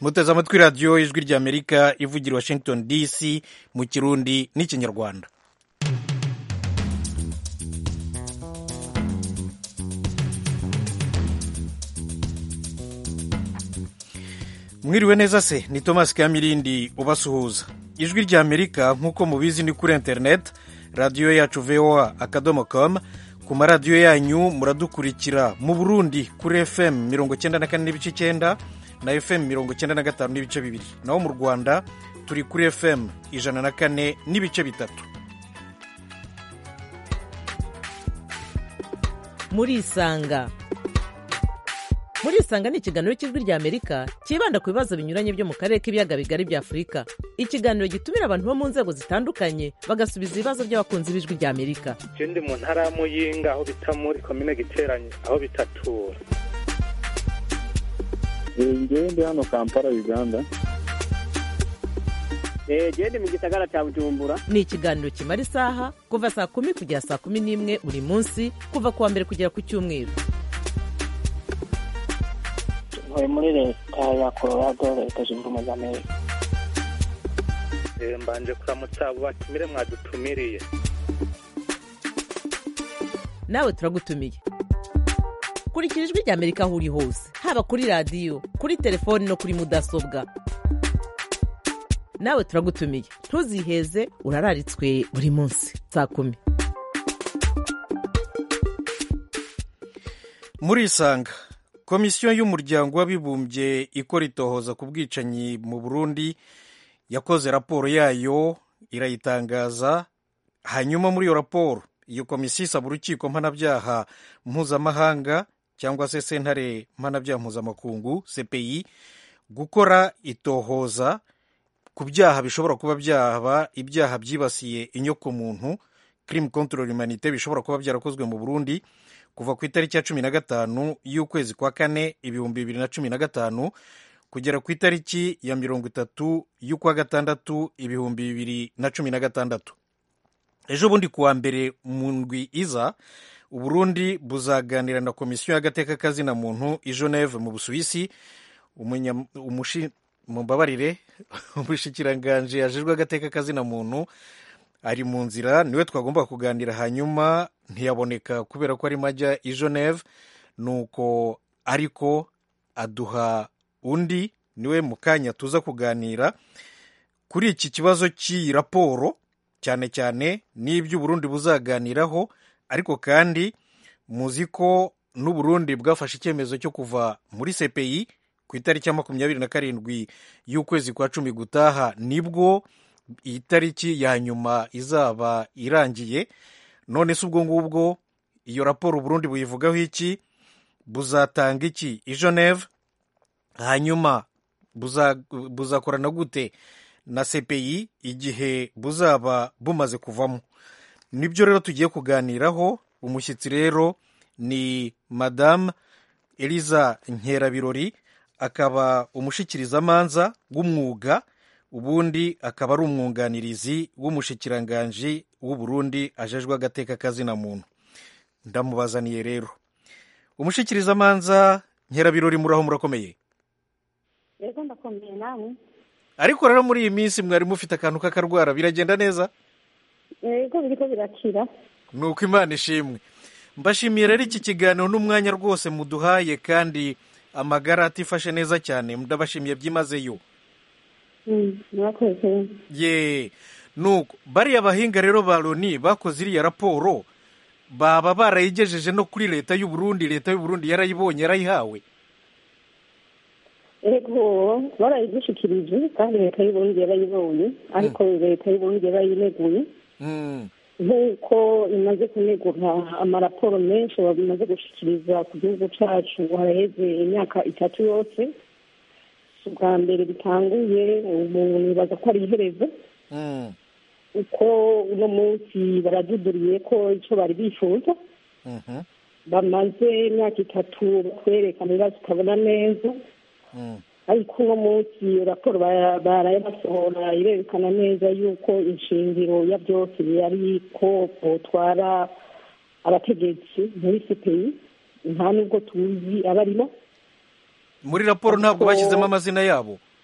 muteze amatwi radiyo ijwi ry'amerika ivugira washington dc mu kirundi n'ikinyarwanda mwiriwe neza se ni thomas kamirindi ubasuhuza ijwi ry'amerika nk'uko mubizi ni kuri interineti radiyo yacu voa akadomo com ku maradiyo yanyu muradukurikira mu burundi kuri fm mirongo icyenda na kane n'ibice icyenda na fm mirongo icyenda na gatanu n'ibice bibiri naho mu rwanda turi kuri fm ijana na kane n'ibice bitatu murisanga murisanga ni ikiganiro cy'ijwi rya amerika cyibanda ku bibazo binyuranye byo mu karere k'ibiyaga bigari bya afurika ikiganiro gitumira abantu bo mu nzego zitandukanye bagasubiza ibibazo by'abakunzi b'ijwi rya amerika je ndi mu ntara ya muyinga aho bita muri komine giteranye aho bitatura ngewe ndi hano kampala uganda genda mu gisagara cya bujumbura ni ikiganiro kimara isaha kuva saa kumi kugera saa kumi n'imwe buri munsi kuva ku wa mbere kugera ku cyumweru ntuye muri leta ya colorado leta zunze ubumwe za amerika Eh, mbanje kuramutsa abo batumire mwadutumiriye nawe turagutumiye kurikira ijwi rya amerika aho uri hose haba kuri radiyo kuri telefoni no kuri mudasobwa nawe turagutumiye ntuziheze urararitswe buri munsi saa kumi murisanga komisiyo y'umuryango w'abibumbye ikora itohoza ku bwicanyi mu burundi yakoze raporo yayo irayitangaza hanyuma muri iyo raporo iyo komisiyo isaba urukiko mpanabyaha mpuzamahanga cyangwa se sentare mpanabyaha mpuzamakungu cpi gukora itohoza ku byaha bishobora kuba byaba ibyaha byibasiye inyokomuntu crime contre l'humanité bishobora kuba byarakozwe mu burundi kuva ku itariki ya cumi na gatanu y'ukwezi kwa kane ibihumbi bibiri na cumi na gatanu kugera ku itariki ya mirongo itatu y'ukwa gatandatu ibihumbi bibiri na cumi na gatandatu ejo bundi kuwa mbere mu ndwi iza uburundi buzaganira na komisiyo y'agateka kazina muntu i geneve mu busuwisi umunya- umushi- mumbabarire umushikiranganji yajejwe agateka kazina muntu ari mu nzira niwe twagomba kuganira hanyuma ntiyaboneka kubera ko arimo ajya i geneve nuko ariko aduha undi niwe mu kanya tuza kuganira kuri iki kibazo cy'iyi raporo cyane cyane n'ibyo uburundi buzaganiraho ariko kandi muzi ko n'uburundi bwafashe icyemezo cyo kuva muri cpi ku itariki ya makumyabiri na karindwi y'ukwezi kwa cumi gutaha nibwo iyi tariki ya nyuma izaba irangiye none se ubwo ngubwo iyo raporo uburundi buyivugaho iki buzatanga iki i geneve hanyuma buza- buzakorana gute na cpi igihe buzaba bumaze kuvamo nibyo rero tugiye kuganiraho umushyitsi rero ni madamu eliza nkerabirori akaba umushikirizamanza w'umwuga ubundi akaba ari umwunganirizi w'umushikiranganji w'uburundi ajejwe agateka kazina muntu ndamubazaniye rero umushikirizamanza nkerabirori muraho murakomeye rero ndakomeye namwe ariko rero muri iyi minsi mwari mufite akantu k'akarwara biragenda neza yego biriko birakira ni uko imana ishimwe mbashimiye rero iki kiganiro n'umwanya rwose muduhaye kandi amagara atifashe neza cyane ndabashimiye byimazeyo Mm, murakoze ye nuko bariya bahinga rero ba loni bakoze iriya raporo baba barayigejeje no kuri leta y'u Burundi leta y'u Burundi yarayibonye yarayihawe ego barayigushikirije kandi leta y'uburundi yarayibonye ariko leta y'uburundi yarayineguye Mm, nk'uko imaze kunegura amaraporo menshi bamaze gushikiriza ku gihugu cacu haraheze imyaka itatu yose si ubwa mbere bitanguye ubu nibaza ko ari iherezo mm, uko uno munsi baraduduriye ko ico bari bifuza mhm, bamaze imyaka itatu batwereka ibibazo tutabona neza mm. ariko uno munsi iyo raporo bara- baraye basohora irerekana neza yuko inshingiro ya byose yari ko botwara abategetsi muri cpi nta nubwo tuzi abarimo muri raporo ntabwo Ariko- bashyizemo amazina yabo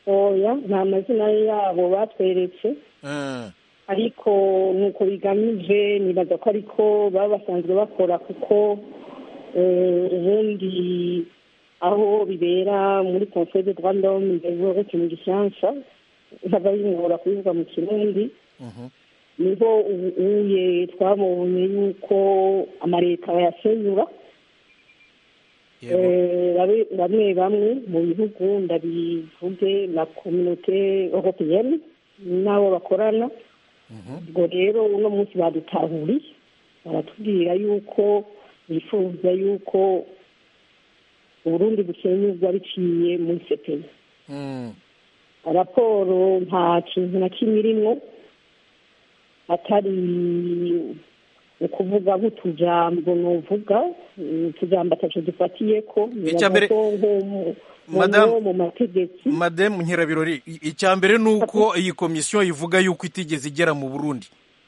oya nta mazina yabo batweretse Eh, ariko nuko bigamije nibaza ko ariko baba basanzwe bakora kuko eh, ubundi aho bibera muri conseil de droit de l'homme ndetse mu gifaransa nkaba bingora kubivuga mu kirundi mhm. niho ubu uye twabonye yuko amaleta bayasenyura Yego. Eh, babe- bamwe bamwe mu bihugu ndabivuge na communauté européenne n'abo bakorana Mhm. ubwo rero uno munsi badutahuriye baratubwira yuko bifuza yuko uburundi busenyurwa biciye muri sepeyi Mm. raporo nta kintu na kimwe irimwo atari ukuvuga nk'utujambo nuvuga utujambo ataco dufatiye ko Icya mbere- mu Madame- mu mategeko madame nkirabirori i- icya mbere ni uko iyi komisiyo ivuga yuko itigeze igera mu burundi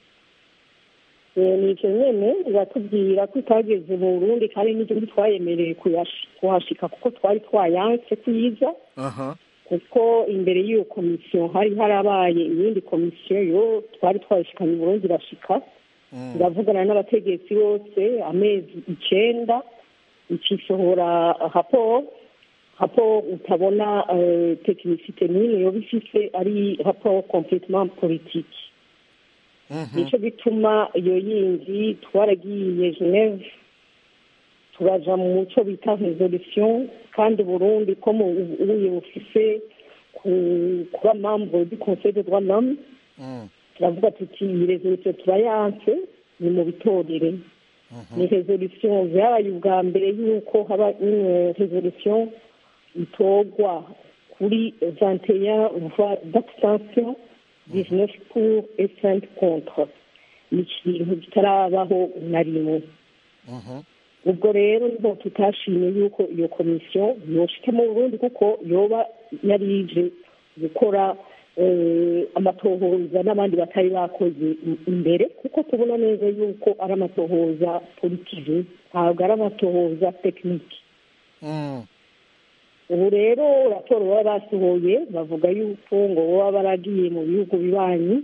Eh, ni icyo nyene iratubwira ko itageze mu burundi kandi n'ibyo ntitwayemereye kuyashi- kuhashika kuko twari twayanse kuyiza aha kuko imbere y'iyo komisiyo hari harabaye iyindi komisiyo yo twari twayishikanye i burundi irashika Mm. iravugana n'abategetsi bose amezi icenda ikisohora raporo raporo utabona eh, tekinisite n'imwe yoba ifise ari raporo completement politique Mhm. nico gituma iyo yindi twaragiye geneve turaja mu muco bita resolution kandi burundi ko mu ubuye bufise ku- kuba membre du conseil de droit de l'homme Mm. turavuga tuti iyi resolution turayanse ni mu bitorere ni resolution vyabaye ubwa mbere yuko haba une resolution itorwa kuri 21 voix d'abstention 19 pour et 5 contre ni ikintu kitarabaho na rimwe Mhm. ubwo rero niho tutashimye yuko iyo komisiyo yoshika mu burundi kuko yoba yari ije gukora eh, amatohoza n'abandi batari bakoze i- imbere kuko tubona neza yuko ari amatohoza politike ntabwo ari amatohoza tekinike Mm. ubu rero raporo baba basohoye bavuga yuko ngo baba baragiye mu bihugu bibanyi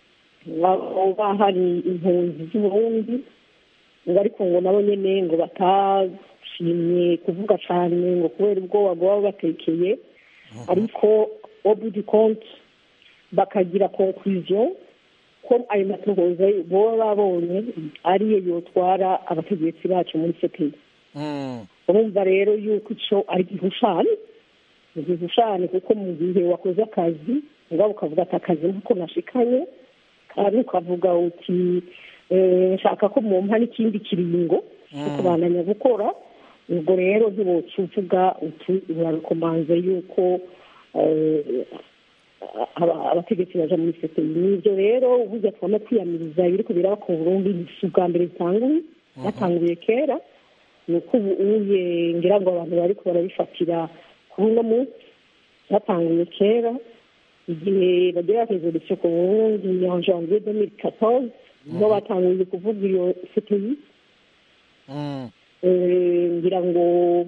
baba hari impunzi z'uburundi ngo ariko ngo nabo nyene ngo batashimye kuvuga cane ngo kubera ubwoba bwaba batekeye ariko au bout du compte bakagira conclusion ko ayo matohoza boba babonye ariyo yotwara abategetsi bacu muri CPI Mm. urumva rero yuko ico ari igihushane ni igihushane kuko mu gihe wakoze akazi ngabo ukavuga ati akazi ntako nashikanye kandi ukavuga uti eh, nshaka ko mumpa n'ikindi kiringo cyo kubandanya gukora ubwo rero ntiwoca uvuga uti urarekomanze yuko eh, aba- abategetsi baja muri CPI nivyo rero burya twama kwiyamiriza ibiriko biraba ku Burundi si ubwa mbere bitanguye batanguye kera ni uko ubu uye ngira ngo abantu bariko barabifatira kuri uno munsi batanguye kera igihe bagira resolution ku burundi en janvier 2014 niho batanguye kuvuga iyo CPI Mm. Eh, ngira ngo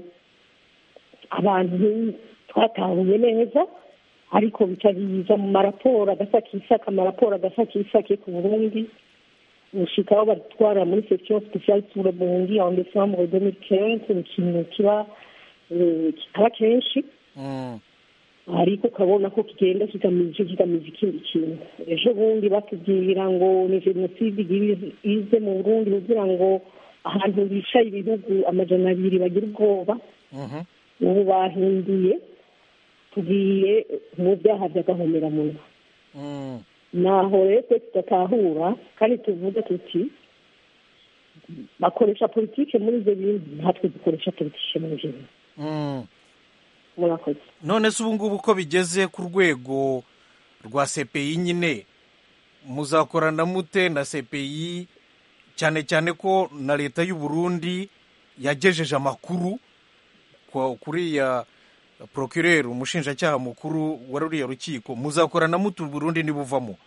abantu twatahuye neza ariko bica biza mu maraporo agasakisaka amaraporo agasakisake ku burundi gushika aho batwara muri section spéciale sur le burundi en décembre 2015 ni ikintu kiba eh, kitaba kenshi Mm. ariko ukabona ko kigenda kigamije kigamije ikindi kintu ejo bundi batubwira ngo ni jenoside igira ize mu burundi kugira ngo ahantu bicaye ibihugu amajana abiri bagira ubwoba Mhm. ubu bahinduye tugiye mu byaha by'agahomeраmunwa Mm. naho rero twe tudatahura kandi tuvuga tuti bakoresha politike muri ibyo bintu natwe dukoresha politike muri ibyo bintu Mm. murakoze none se ubu ngubu ko bigeze ku rwego rwa CPI nyine muzakorana mute na CPI cyane cyane ko na leta y'u Burundi yagejeje amakuru kwa- kuri ya procureur umushinjacyaha mukuru wa ruriya rukiko muzakorana mute u Burundi nibuvamo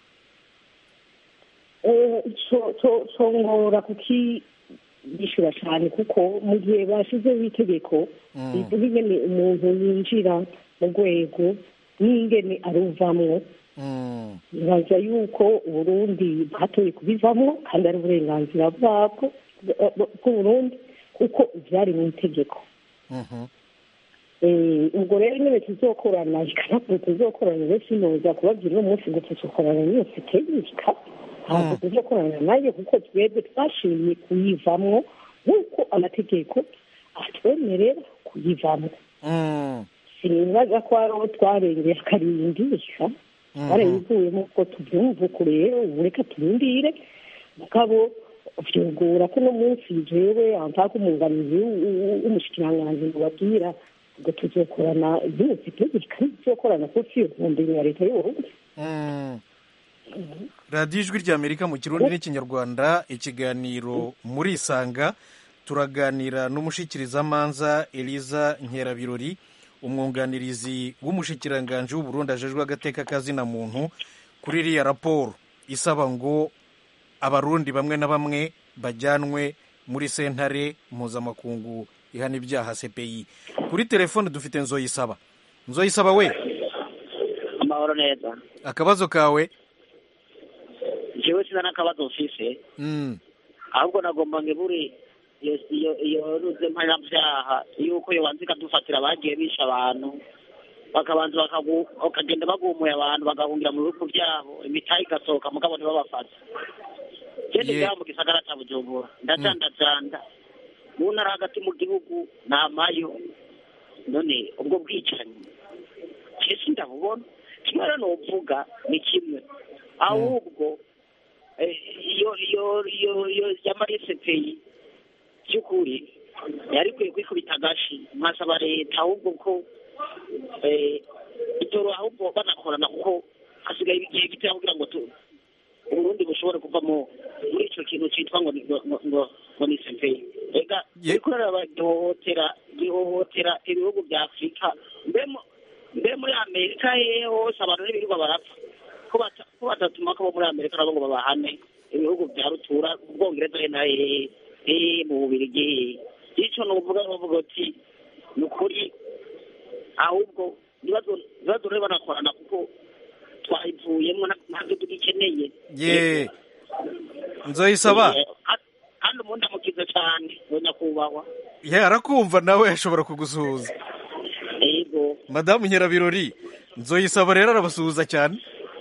Eh, co- co- congora kukiyishura cyane kuko mu gihe bashizeho itegeko Mm. rivuga ingene umuntu yinjira mu rwego n'ingene aruvamwo Mm. nibaza yuko uburundi bwatoye kubivamo kandi ari uburenganzira bwabwo bw'uburundi kuko byari mu itegeko Mhm. Eh, ubwo rero nyine tuzokorana ikanapuro tuzokorana benshi noza kubabwira uno munsi ngo tuzokorana niyo siteyika ntabwo Mm. tuzokorana nayo kuko twebwe twashimye kuyivamwo nk'uko amategeko atwemerera kuyivamwo Mm. sinibaza ko ari aho twarengeye akarindisha Mhm. barayivuyemo ko tubyumva uku rero ubu reka turindire mugabo vyugura ko uno munsi jewe antaka umunganizi w'umushikiranganji mubabwira ngo tuzokorana byose itegeko kandi tuzokorana kuko iyo ntumbero ya leta y'uburundi Mm. radiyo ijwi ry'amerika mu kirundi n'ikinyarwanda ikiganiro muri isanga turaganira n'umushikirizamanza eliza nkerabirori umwunganirizi w'umushikiranganji w'uburundi ajejwe agateka kazina muntu kuri iriya raporo isaba ngo abarundi bamwe na bamwe bajyanwe muri sentare mpuzamakungu ihana ibyaha cpi kuri telefone dufite nzoyisaba nzoyisaba we amahoro neza akabazo kawe jewe sina n'akabazo mfise Mm. ahubwo nagomba ngebure iyo iyo iyo ruze mpanabyaha yuko yobanza ikadufatira abagiye bisha abantu bakabanza bakagu- bakagenda bagumuye abantu bagahungira mu bihugu byabo imitahe igasohoka mugabo ntibabafate gende Ye- ngaha mu gisagara ca bujumbura ndacandacanda mu ntara hagati mu gihugu namayo none ubwo bwicanyi kesi ndabubona kimwe rero novuga ni kimwe ahubwo eh, iyo iyo iyo iyo yamarese peyi by'ukuri yari ikwiye kwikubita agashi nkasaba leta ahubwo ko eh, itoro ahubwo banakorana kuko hasigaye igihe gitoya kugira ngo tu uburundi bushobore kuva mu muri ico kintu citwa ngo ni- ngo ngo- ngo ngo ni sepeyi ega Ye- uriko uraraba gihohotera gihohotera ibihugu bya afurika mbe mu- mbe muri amerika hehe hose abantu n'ibirirwa barapfa ko bata- ko batatuma ko bo muri amerika nabo ngo babahane ibihugu bya rutura ubwongereza he na hehe hehe mu bubirigi hehe ico nuvuga nuvuga uti ni ukuri ahubwo ibibazo ibibazo rero banakorana kuko twayivuyemo nta- ntabyo tugikeneye ye nzoyisaba Eh, ha- kandi umuntu amukize cyane we nyakubahwa ye arakumva nawe ashobora kugusuhuza yego madamu nyirabirori nzoyisaba rero arabasuhuza cyane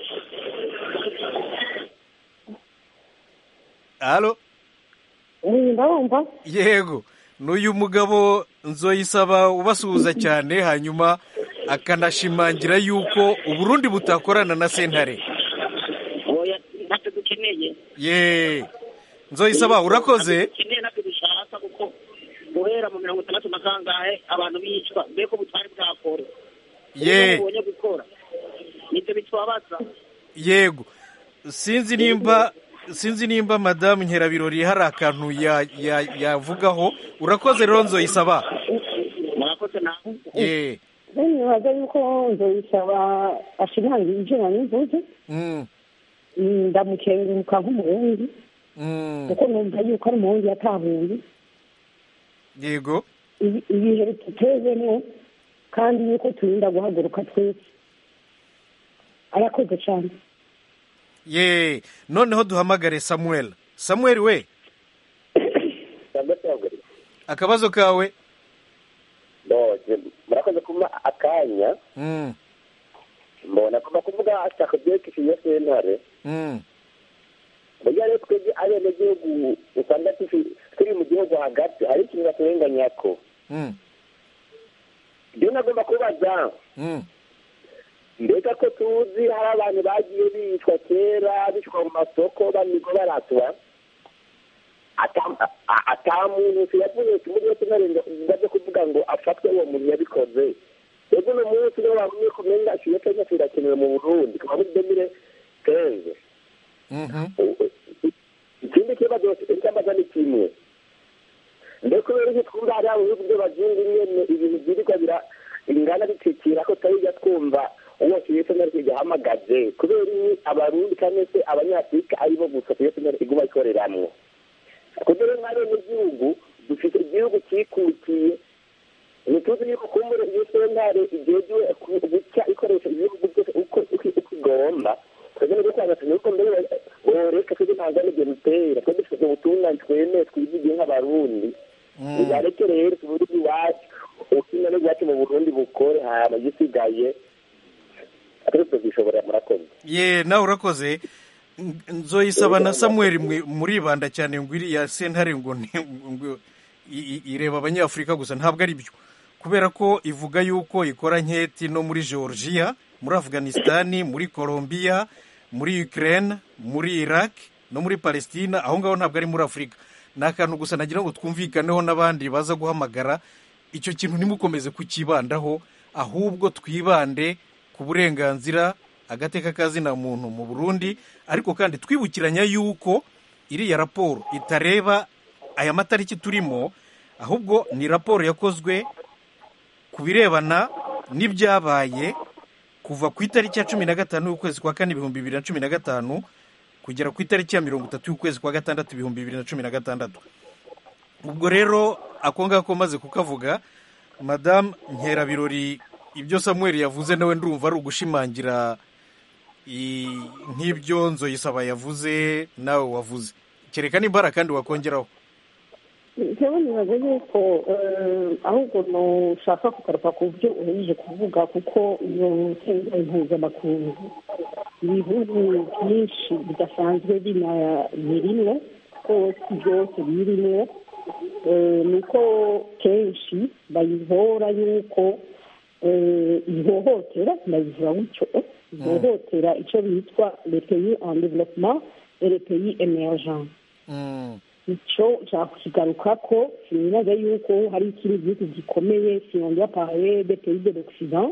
halo ndabumva yego n'uyu mugabo nzoyisaba ubasuhuza cyane hanyuma akanashimangira yuko uburundi butakorana na sentare oya ntacyo dukeneye ye nzoyisaba urakoze dukeneye ntabyo dushaka kuko guhera mu mirongo itandatu na kangahe abantu bicwa mbere ko butari bwakora ye ubonye gukora nibyo bitwabaza yego sinzi nimba sinzi nimba madamu nkerabirori hari akantu ya- ya- yavugaho urakoze rero nzoyisaba murakoze nawe ye nibaza yuko nzoyisaba ashimangira ivyo nanivuze Mm, ndamukenguruka nk'umurundi mm, kuko numva yuko ari umurundi yatahuye yego ibi- ibihe bitutezemo kandi yuko turinda guhaguruka twese arakoze cyane ye noneho duhamagare samuel samuel we akabazo kawe murakoze kuma akanya Mm, mbona kuva kuvuga ashaka byerekeye sentare mm, burya rero twebwe abenegihugu usanga tufi- turi mu gihugu hagati hari ikintu baturenganyako mm, ibyo nagomba kubaza mm. mbega ko tuzi hari abantu bagiye bicwa kera bicwa mu masoko banigo baratwa ata- a- ata muntu yavuye muri wese ngaze kuvuga ngo afatwe uwo muntu yabikoze ego uno munsi niyo wabonye kumenga ikiyo kenya kirakenewe mu burundi kuva muri demire kenze Mhm. ikindi kibazo cy'amaza ni kimwe mbere kubera iki twumva hariya mu bihugu by'abazungu nyene ibintu byirirwa bira ingana bitikira ko tutajya twumva uwo kiyeseneri kigahamagaje kubera iki abarundi cyangwa se abanyafurika aribo gusa kiyeseneri iguma ikoreramwo kubera nk'abenegihugu dufite igihugu cyikukiye ntituzi yuko kumbura iyo sentare igejwe guca ikoresha ibihugu byose uko uko igomba twebwe nibwo twagatanya yuko mbere boreka twebwe ntabwo ari ibyo dutera twebwe dufite ubutungane twemeye twizigiye nk'abarundi nibareke rero tubuze iwacu ubutungane bwacu mu burundi bukore hama igisigaye atari tuzishobora murakoze ye nawe urakoze N- nzoyisaba na samuel mwe- muribanda cyane ngo iriya sentare ngo ni- ngo i- i- ireba abanyafurika gusa ntabwo ari byo kubera ko ivuga yuko ikora nketi no muri georgia muri afghanistani muri colombia muri ukraine muri iraq no muri palestina aho ngaho ntabwo ari muri afurika ni akantu gusa nagira ngo twumvikaneho n'abandi baza guhamagara icyo kintu ntimukomeze kukibandaho ahubwo twibande ku burenganzira agateka kazina muntu mu burundi ariko kandi twibukiranya yuko iriya raporo itareba aya matariki turimo ahubwo ni raporo yakozwe ku birebana n'ibyabaye kuva ku itariki ya cumi na gatanu y'ukwezi kwa kane ibihumbi bibiri na cumi na gatanu kugera ku itariki ya mirongo itatu y'ukwezi kwa gatandatu ibihumbi bibiri na cumi na gatandatu ubwo rero ako ngako maze kukavuga madamu nkerabirori ibyo samuel yavuze nawe ndumva ari ugushimangira i- nk'ibyo nzoyisaba yavuze nawe wavuze kereka n'imbara kandi wakongeraho njyewe nibaza yuko eh, ahubwo nushaka kugaruka ku byo uhejeje kuvuga kuko iyo sentare mpuzamakungu ibihugu byinshi bidasanzwe binabirimwo kuko si byose birimwo Eh, ni uko kenshi bayihora yuko eh, ihohotera ndabivuga gutyo ihohotera icyo bitwa le pays en développement et le pays émergent Mm, icyo nshaka kukigaruka ko sinibaza yuko hari ikindi gihugu gikomeye sinongera parler des pays de l'occident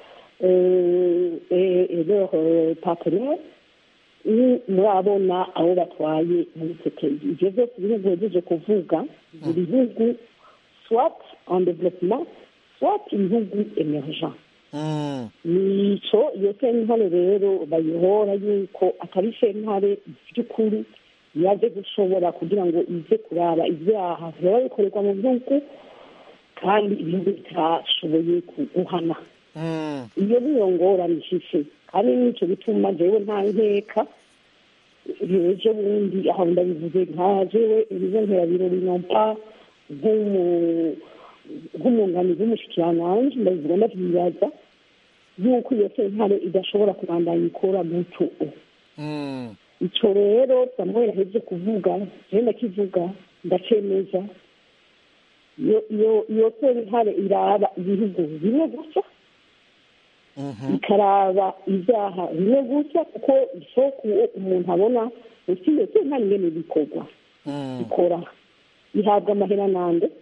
euh, et, et leurs euh, partenaires ni murabona abo batwaye muri icyo pays ibyo byose ibihugu bihejeje kuvuga buri bihugu soit en développement soit ibihugu émergent mm, nico iyo sentare rero bayihora yuko atari sentare by'ukuri yaje gushobora kugira ngo ize kuraba ibyaha biba bikorerwa mu bihugu kandi ibihugu bitashoboye guhana mm, iyo niyo ngorane ifise kandi nicyo gituma jewe nta nkeka ejo bundi aho ndabivuze nka jewe ibizo nkerabirori nompa nk'umu- nk'umwunganizi w'umushikiranganji ndabivuga ndavyibaza yuko iyo sentare idashobora kubandanya ikora gutyo mm, icyo rero samuel yaheze kuvuga jewe ndakivuga ndacemeza iyo iyo iyo sentare iraba ibihugu bimwe gusa mhm, ikaraba ibyaha bimwe gusa kuko isoko umuntu abona usi iyo sentare ingene bikorwa mm, ikora ihabwa amahera nande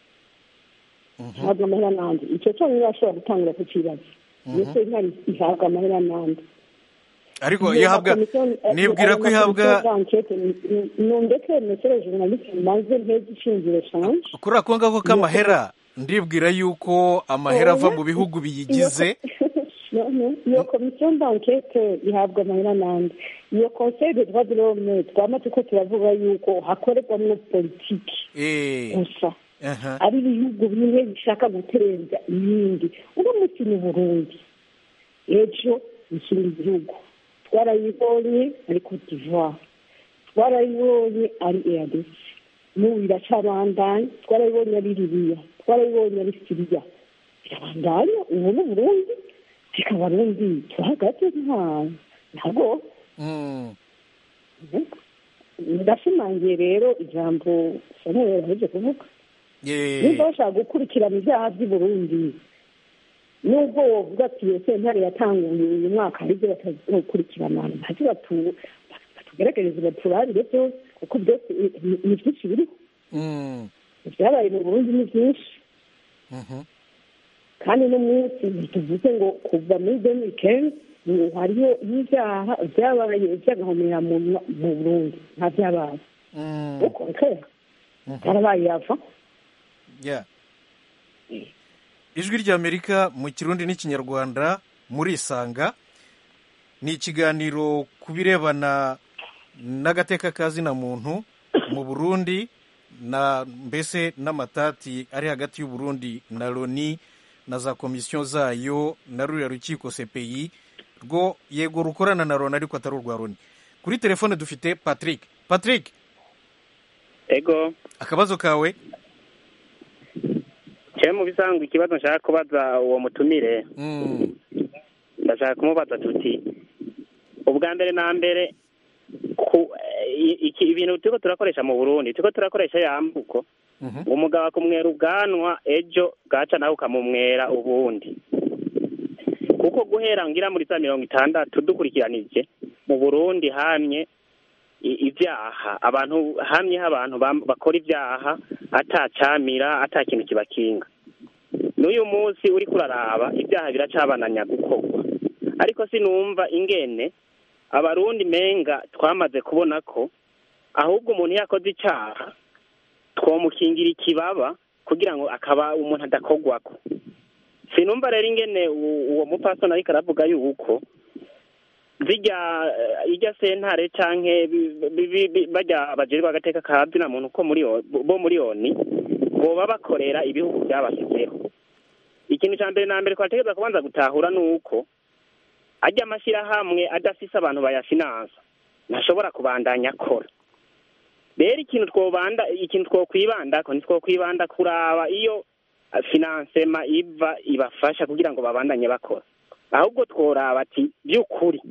mhm. ihabwa amahera nande icyo cyonyine ashobora gutangira kukibaza iyo sentare ihabwa amahera nande ariko ihabwa nibwira ko ihabwa nundeke mesere journaliste maze mpeze ishingiro shanje kuri ako ngako k'amahera ndibwira yuko amahera ava mu bihugu biyigize iyo komisiyo d'enquête ihabwa amahera nande iyo conseil de droit de l'homme twama turiko turavuga yuko hakorerwamwo politiki eh, gusa aha, ari ibihugu bimwe bishaka guterenza ibindi uno munsi ni burundi ejo ikindi gihugu twarayibonye ari cote d'ivoire twarayibonye ari eadc n'ubu iracabandanya twarayibonye ari libiya twarayibonye ari siriya birabandanya ubu ni burundi reka abarundi turahagaze nta ntabwo mm, ndashimangiye rero ijambo samuel yaheje kuvuga eh, niba bashaka gukurikirana ibyaha by'i burundi nubwo wovuga ati iyo sentare yatanguye uyu mwaka hari ibyo batazokurikirana ntacyo batu- batugerageze baturarire byose kuko byose ni- ni byinshi biriho mm, ibyabaye mu burundi ni byinshi mhm, kandi no munsi ntituvuze ngo kuva muri deni kenzi hariho n'ibyaha byabaye by'agahomera mu mu burundi nta byabaye mm, uko nkera byarabaye yava yeah. ijwi ry'amerika mu kirundi n'ikinyarwanda murisanga ni ikiganiro ku birebana n'agateka ka zina muntu mu burundi na mbese n'amatati ari hagati y'u Burundi na loni na za komisiyo zayo na ruriya rukiko cpi rwo yego rukorana na loni ariko atari urwa loni kuri telefone dufite patrick patrick ego akabazo kawe cye mu bisanzwe ikibazo nshaka kubaza uwo mutumire Mm, ndashaka kumubaza tuti ubwa mbere na mbere ku i- iki ibintu turiko turakoresha mu burundi turiko turakoresha yambuko mhm. umugabo akumwera ubwanwa ejo bwaca nawe ukamumwera ubundi kuko guhera ngira muri za mirongo itandatu dukurikiranije mu burundi hamye i- ibyaha abantu hamyeho abantu bam- bakora ibyaha atacamira ata kintu kibakinga n'uyu munsi uriko uraraba ibyaha biracabananya gukorwa ariko sinumva ingene abarundi menga twamaze kubona ko ahubwo umuntu iyo akoze icyaha twomukingira ikibaba kugira ngo akaba umuntu adakogwako sinumva rero ingene u- uwo mupasoni ariko aravuga yuko zijya eh, irya sentare canke bi- bi- bi- bi- barya abajeri bagateka ka zina muntu ko muri yo- bo muri oni boba bakorera ibihugu byabashyizeho ikintu cya mbere na mbere twategereza kubanza gutahura ni uko ajya amashyirahamwe adafise abantu bayafinansa ntashobora kubandanya akora rero ikintu twobanda ikintu twokwibandako ntitwokwibanda kuraba iyo eh, finansema iva ibafasha kugira ngo babandanye bakora ahubwo tworaba ati by'ukuri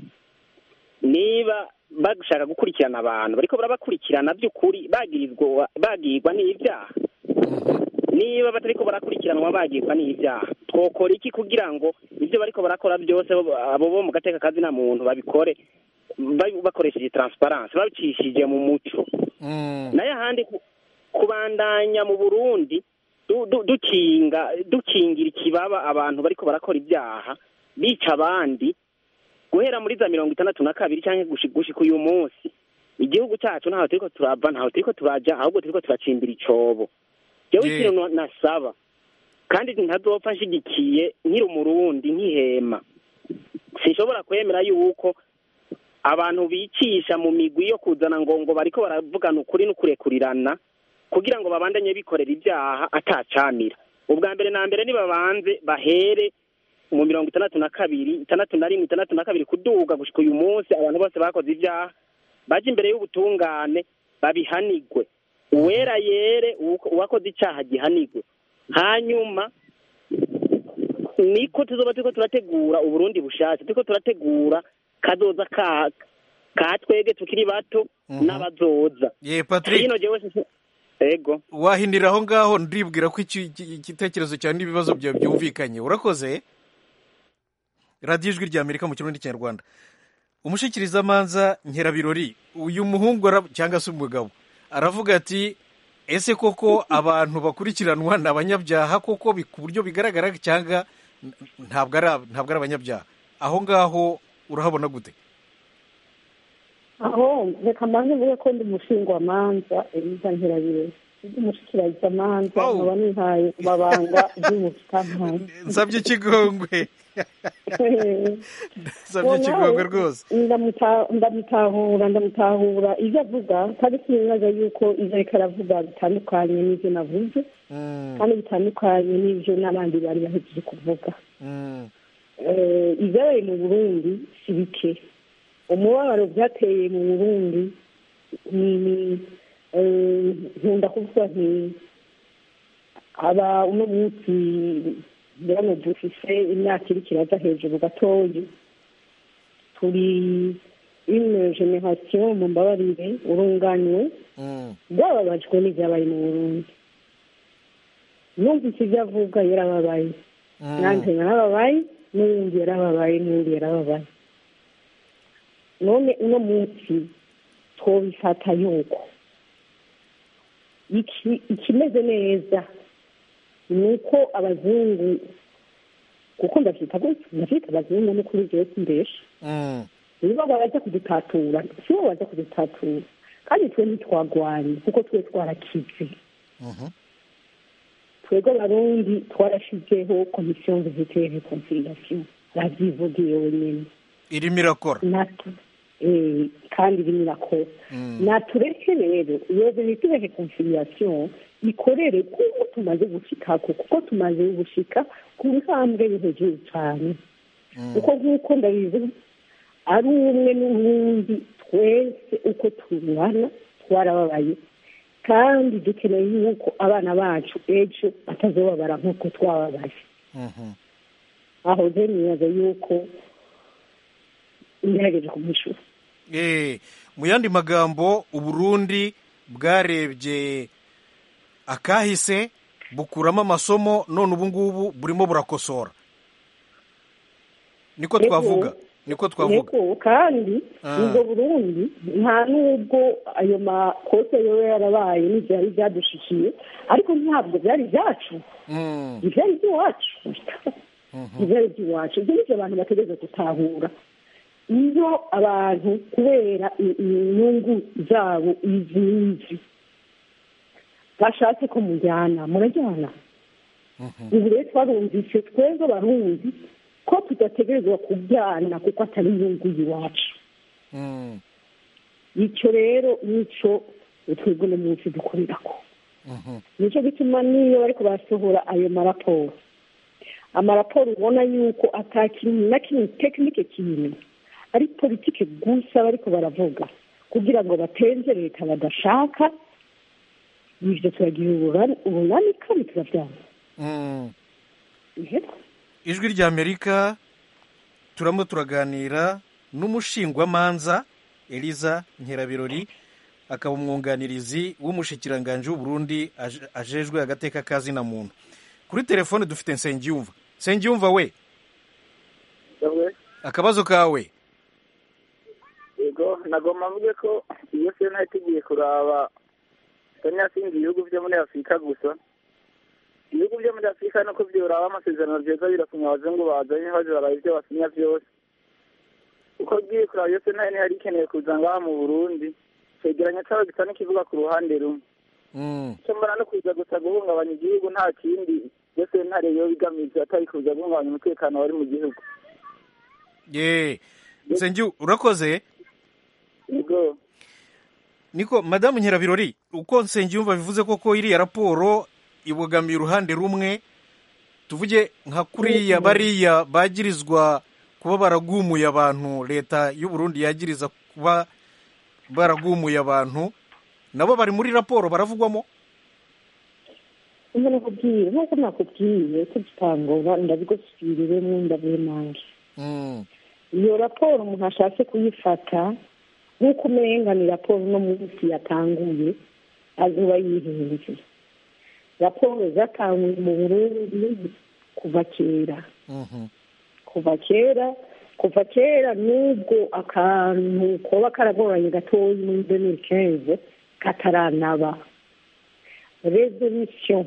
niba bashaka gukurikirana abantu bariko barabakurikirana by'ukuri bagirizwa bagirwa n'ibyaha niba batariko barakurikiranwa bagirwa n'ibyaha twokora iki kugira ngo ibyo bariko barakora byose bo- abo bo mu gateka kazina muntu babikore ba- bakoresheje transparence babicishije mu muco Mm, nayo ahandi ku- kubandanya mu burundi du- du- dukinga dukingira ikibaba abantu bariko barakora ibyaha bica abandi guhera muri za mirongo itandatu na kabiri cyangwa gushi- gushika uyu munsi igihugu cyacu ntaho turiko turava ntaho turiko turaja ahubwo turiko turacimbira icobo jewe Yeah. ikintu na- nasaba kandi ntazopfa nshigikiye nkiri umurundi nkihema sinshobora kwemera yuko abantu bicisha mu migwi yo kuzana ngo ngo bariko baravugana ukuri n'ukurekurirana kugira ngo babandanye bikorera ibyaha atacamira ubwa mbere na mbere nibabanze bahere mu mirongo itandatu na kabiri itandatu na rimwe itandatu na kabiri kuduga gushika uyu munsi abantu bose bakoze ibyaha baje imbere y'ubutungane babihanigwe uwera yere uwuko- uwakoze icyaha gihanigwe hanyuma niko tuzoba turiko turategura uburundi bushasha turiko turategura kazoza ka ka twege tukiri bato Mhm. n'abazoza ye patrick hino jewe sinsi- ego wahinira aho ngaho ndibwira ko iki- iki- igitekerezo cyawe n'ibibazo byawe byumvikanye urakoze radiyo ijwi rya amerika mu kirundi kinyarwanda umushikirizamanza nkerabirori uyu muhungu ara- cyangwa se umugabo aravuga ati ese koko abantu bakurikiranwa ni abanyabyaha koko bi- ku buryo bigaragara cyangwa n- ntabwo ari ab- ntabwo ari abanyabyaha aho ngaho urahabona gute aho reka mbanze mvuge ko ndi umushingwamanza eliza nkirabire ndi umushikirizamanza Oh. nkaba nihaye ku mabanga y'ubucamanza nsabye ikigongwe nsabye ikigongwe rwose ndamuta- ndamutahura ndamutahura ibyo avuga kandi sinibaza yuko ibyo ariko aravuga bitandukanye n'ibyo navuze Mm, kandi bitandukanye n'ibyo n'abandi bari bahejeje kuvuga mm, Eh, ibyabaye mu burundi si bike umubabaro byateye mu burundi ni ni eh, nkunda kuvuga nti aba uno munsi hano dufise imyaka iriko iraza hejuru gatoyi turi une generation mu mbabarire urunganywe mm. byababajwe n'ibyabaye mu burundi numvise ibyo avuga yarababaye Mm. nanjye narababaye n'uwundi yarababaye n'uwundi yarababaye none uno munsi twobifata yuko iki- ikimeze neza ni uko abazungu kuko ndavyita gutya ndavyita abazungu no kuri jewe simbesha Mm. nibo baza kudutatura sibo baza kudutatura kandi twe ntitwagwanye kuko twe twarakize Mhm. twebwe abarundi twarashizeho komisiyo vizite reconciliation ravyivugiye wenyene irimo irakora natwe eh, kandi irimo irakora natureke rero iyo bita reconciliation ikorere kuko tumaze gushikako kuko tumaze gushika ku ntambwe yo hejuru cyane kuko nk'uko ndabizi ari umwe n'ubundi twese uko tungana twarababaye kandi dukeneye yuko abana bacu ejo batazobabara nk'uko twababaye aho rero nibaza yuko ngerageje kumwishyura Eh, mu yandi magambo uburundi bwarebye akahise bukuramo amasomo none ubu ngubu burimo burakosora niko twavuga niko twavuga yego kandi Ah. ubwo burundi nta n'ubwo ayo makosa yoba yarabaye n'ibyo yari byadushikiye ariko ntabwo byari ibyacu Mm, ibyari iby'iwacu ibyari iby'iwacu ibyo nibyo abantu bategereza gutahura iyo abantu kubera i- inyungu zabo izi n'izi bashatse ko mujyana murajyana ubu rero twarumvise twebwe abarundi ko tudategerezwa kubyana kuko atari inyungu y'iwacu mm, icyo rero nicyo twebwe uno munsi dukorerako mhm. nicyo gituma n'iyo bariko barasohora ayo maraporo amaraporo ubona yuko ata kintu na kimwe tekinike kintu ari politike gusa bariko baravuga kugira ngo batenze leta badashaka ivyo turagira urura- urunani kandi turavyanga Mm. Ihera. ijwi ry'amerika turamo turaganira n'umushingwamanza eliza nkerabirori akaba umwunganirizi w'umushikiranganji w'uburundi aje- ajejwe agateka kazina muntu kuri telefone dufite nsengiyumva nsengiyumva we akabazo kawe yego nagomba mvuge ko iyo sena tugiye kuraba kenya sinzi ibihugu byo muri afurika gusa ibihugu byo muri afurika nuko byoraba amasezerano byiza birasinya abazungu bazanye baje baraba ibyo basinya byose uko ugiye kuraba iyo sena ntihari ikeneye kuza ngaha mu burundi cegeranya cabo gisa n'ikivuga ku ruhande rumwe Mm, icyo mbona no kuza gusa guhungabanya igihugu nta kindi iyo sentare yo igamije atari kuza guhungabanya umutekano wari mu gihugu ye nsengiyu urakoze yego niko madamu nkerabirori uko nsengiyumva bivuze koko iriya raporo ibogamiye uruhande rumwe tuvuge nka kuriya bariya bagirizwa kuba baragumuye abantu leta y'u Burundi yagiriza kuba baragumuye abantu nabo bari muri raporo baravugwamo Umva nakubwiye nk'uko nakubwiye tugitangura ndabigusubiriremo ndabimange Mm, iyo raporo umuntu ashatse kuyifata nk'uko umenga ni raporo uno munsi yatanguye azuba yihenze raporo zatanguye mu burundi kuva kera mhm, kuva kera kuva kera n'ubwo akantu koba karagoranye gatoya muri demiri kenze kataranaba resolution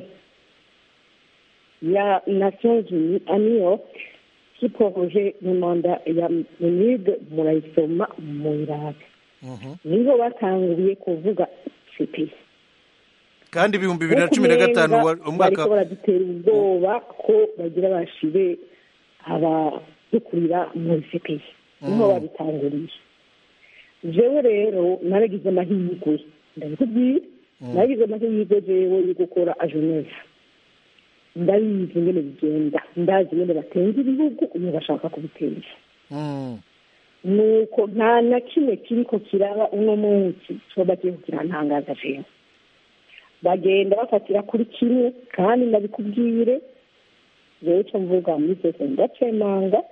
ya nations unies a new york kipohoje mu manda ya menide murayisoma muyirabe mhm. niho batanguriye kuvuga cpi kandi ibihumbi bibiri na cumi na gatanu wa- umwaka bariko baradutera ubwoba ko bagira bashire abadukurira muri cpi niho Mm. babitanguriye jewe rero naragize amahirwe ndabikubwira Mm. naragize amahirwe jewe yo gukora a geneve ndabizi ingene bigenda ndazi ingene batenga ibihugu iyo bashaka kubiteza Mm, nuko nta na kimwe kiriko kiraba uno munsi coba kiriko kirantangaza jewe bagenda bafatira kuri kimwe kandi ndabikubwire jewe co mvuga muri sese ndacemanga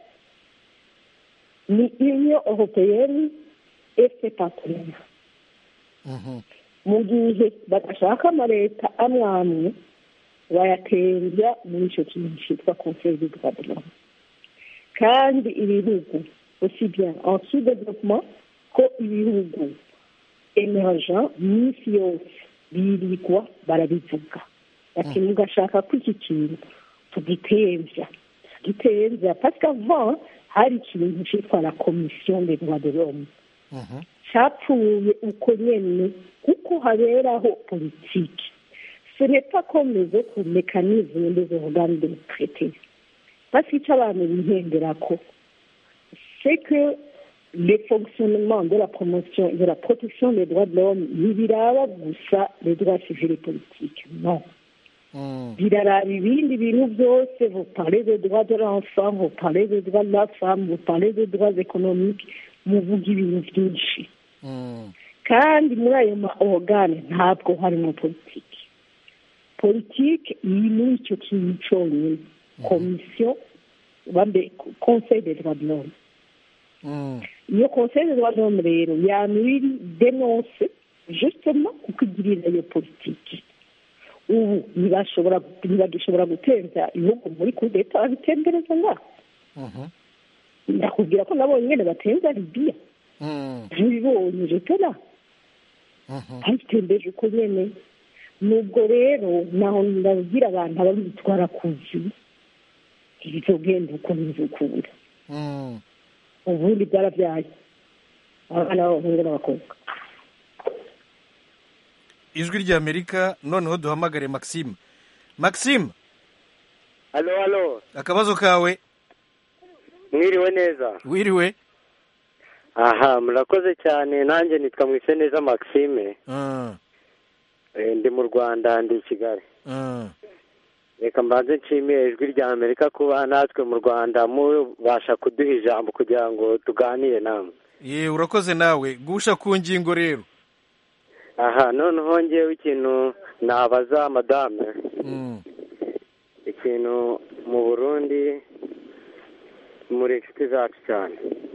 ni union européenne et ses partenaires mhm. mu gihe badashaka amaleta amwe amwe bayatembya muri icyo kintu cyitwa conseil du droit de l'homme kandi ibihugu aussi bien en sous développement ko ibihugu emergent minsi yose birigwa barabivuga bati mugashaka ko iki kintu tugitembya tugitembya parce qu'avant hari ikintu cyitwa la commission des droits de l'homme Mhm. cyapfuye uko nyene kuko haberaho politiki ce n'est pas comme les autres mécanismes des organes de traité parce que icyo abantu bihenderako c'est que le fonctionnement de la promotion et de la protection des droits de l'homme ntibiraba gusa les droits civils et politiques non biraraba ibindi bintu byose vous parlez des droits de l'enfant vous parlez des droits de la femme vous parlez des droits économiques muvuga ibintu byinshi kandi muri ayo ma organe ntabwo harimo politiki politiki iri muri icyo kintu cyonyine komisiyo bambe conseil des droits de l'homme iyo conseil des droits de l'homme rero yama iri denonse justement kuko igirira iyo politiki ubu ntibashobora ntibagishobora guteza ibihugu muri kudeta babitembereza ngaho ndakubwira ko nabonye nyine batenza libiya ntibibonye jetera bayitembeje uko nyene nubwo rero naho ndabwira abantu ababitwara kuzi ibizogenda uko bizukunda ubundi byarabyaye abana b'abahungu n'abakobwa ijwi ry'amerika noneho duhamagare maxime maxime halo halo akabazo kawe mwiriwe neza wiriwe aha murakoze cyane nanjye nitwa mwiseneza maxime Eh, ndi mu rwanda ndi i kigali reka mbanze nshimiye ijwi rya amerika kuba natwe mu rwanda mubasha kuduha ijambo kugira ngo tuganire namwe ye urakoze nawe gusha ku ngingo rero aha noneho ngewe ikintu nabaza madame ikintu mu burundi muri inshuti zacu cyane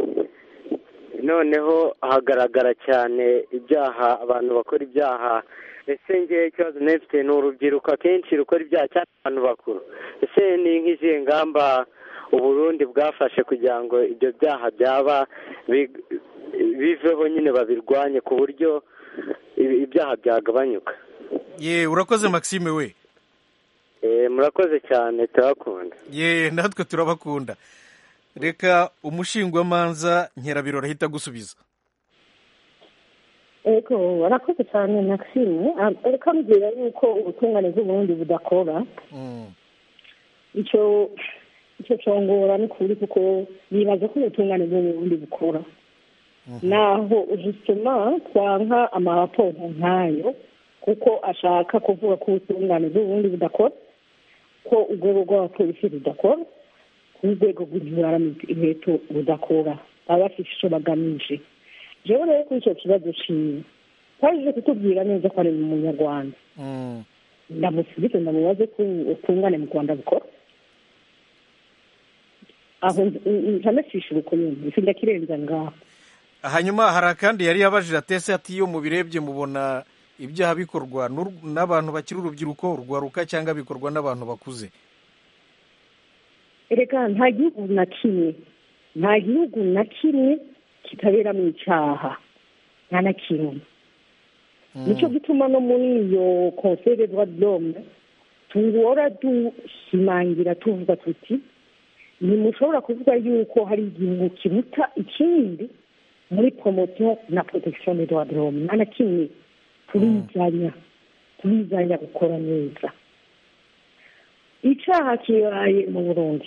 noneho hagaragara cyane ibyaha abantu bakora ibyaha ese ngewe ikibazo nefite ni urubyiruko akenshi rukora ibyaha cyane abantu bakuru ese ni nk'izihe ngamba uburundi bwafashe kugira ngo ibyo byaha byaba bi- biveho nyine babirwanye ku buryo ibi- ibyaha byagabanyuka ye urakoze maxime we Eh, murakoze cyane turabakunda ye natwe turabakunda reka umushingwamanza nkerabirora ahita agusubiza ego barakoze cyane maxime Ah, reka mbwira yuko ubutungane bw'uburundi budakora icyo icyo congora ni kuri kuko nibaza ko ubutungane bw'uburundi bukora naho justement twanka amaraporo nk'ayo kuko ashaka kuvuga ko ubutungane bw'uburundi budakora ko urwego rw'abapolisi rudakora ko urwego rw'inkweto rudakora baba bafite icyo bagamije jewe rero kuri icyo kibazo ciwe twaje kutubwira neza ko ari umunyarwanda ndamusubize ndamubaze ko ubutungane mu rwanda bukora aho ntanasishura uko nyine ifi ndakirenza ngaho hanyuma hari akandi yari yabajije atese ati iyo mubirebye mubona ibyaha bikorwa n'ur- n'abantu bakiri urubyiruko urwaruka cyangwa bikorwa n'abantu bakuze erega nta gihugu na kimwe nta gihugu na kimwe kitaberamo icyaha nta na kimwe nicyo gituma no muri iyo conseil de droit de l'homme tuhora dushimangira tuvuga tuti ntimushobora kuvuga yuko hari igihugu kiruta ikindi muri promotion na protection des droits de l'homme nta na kimwe turizanya turizanya gukora neza icyaha kibaye mu burundi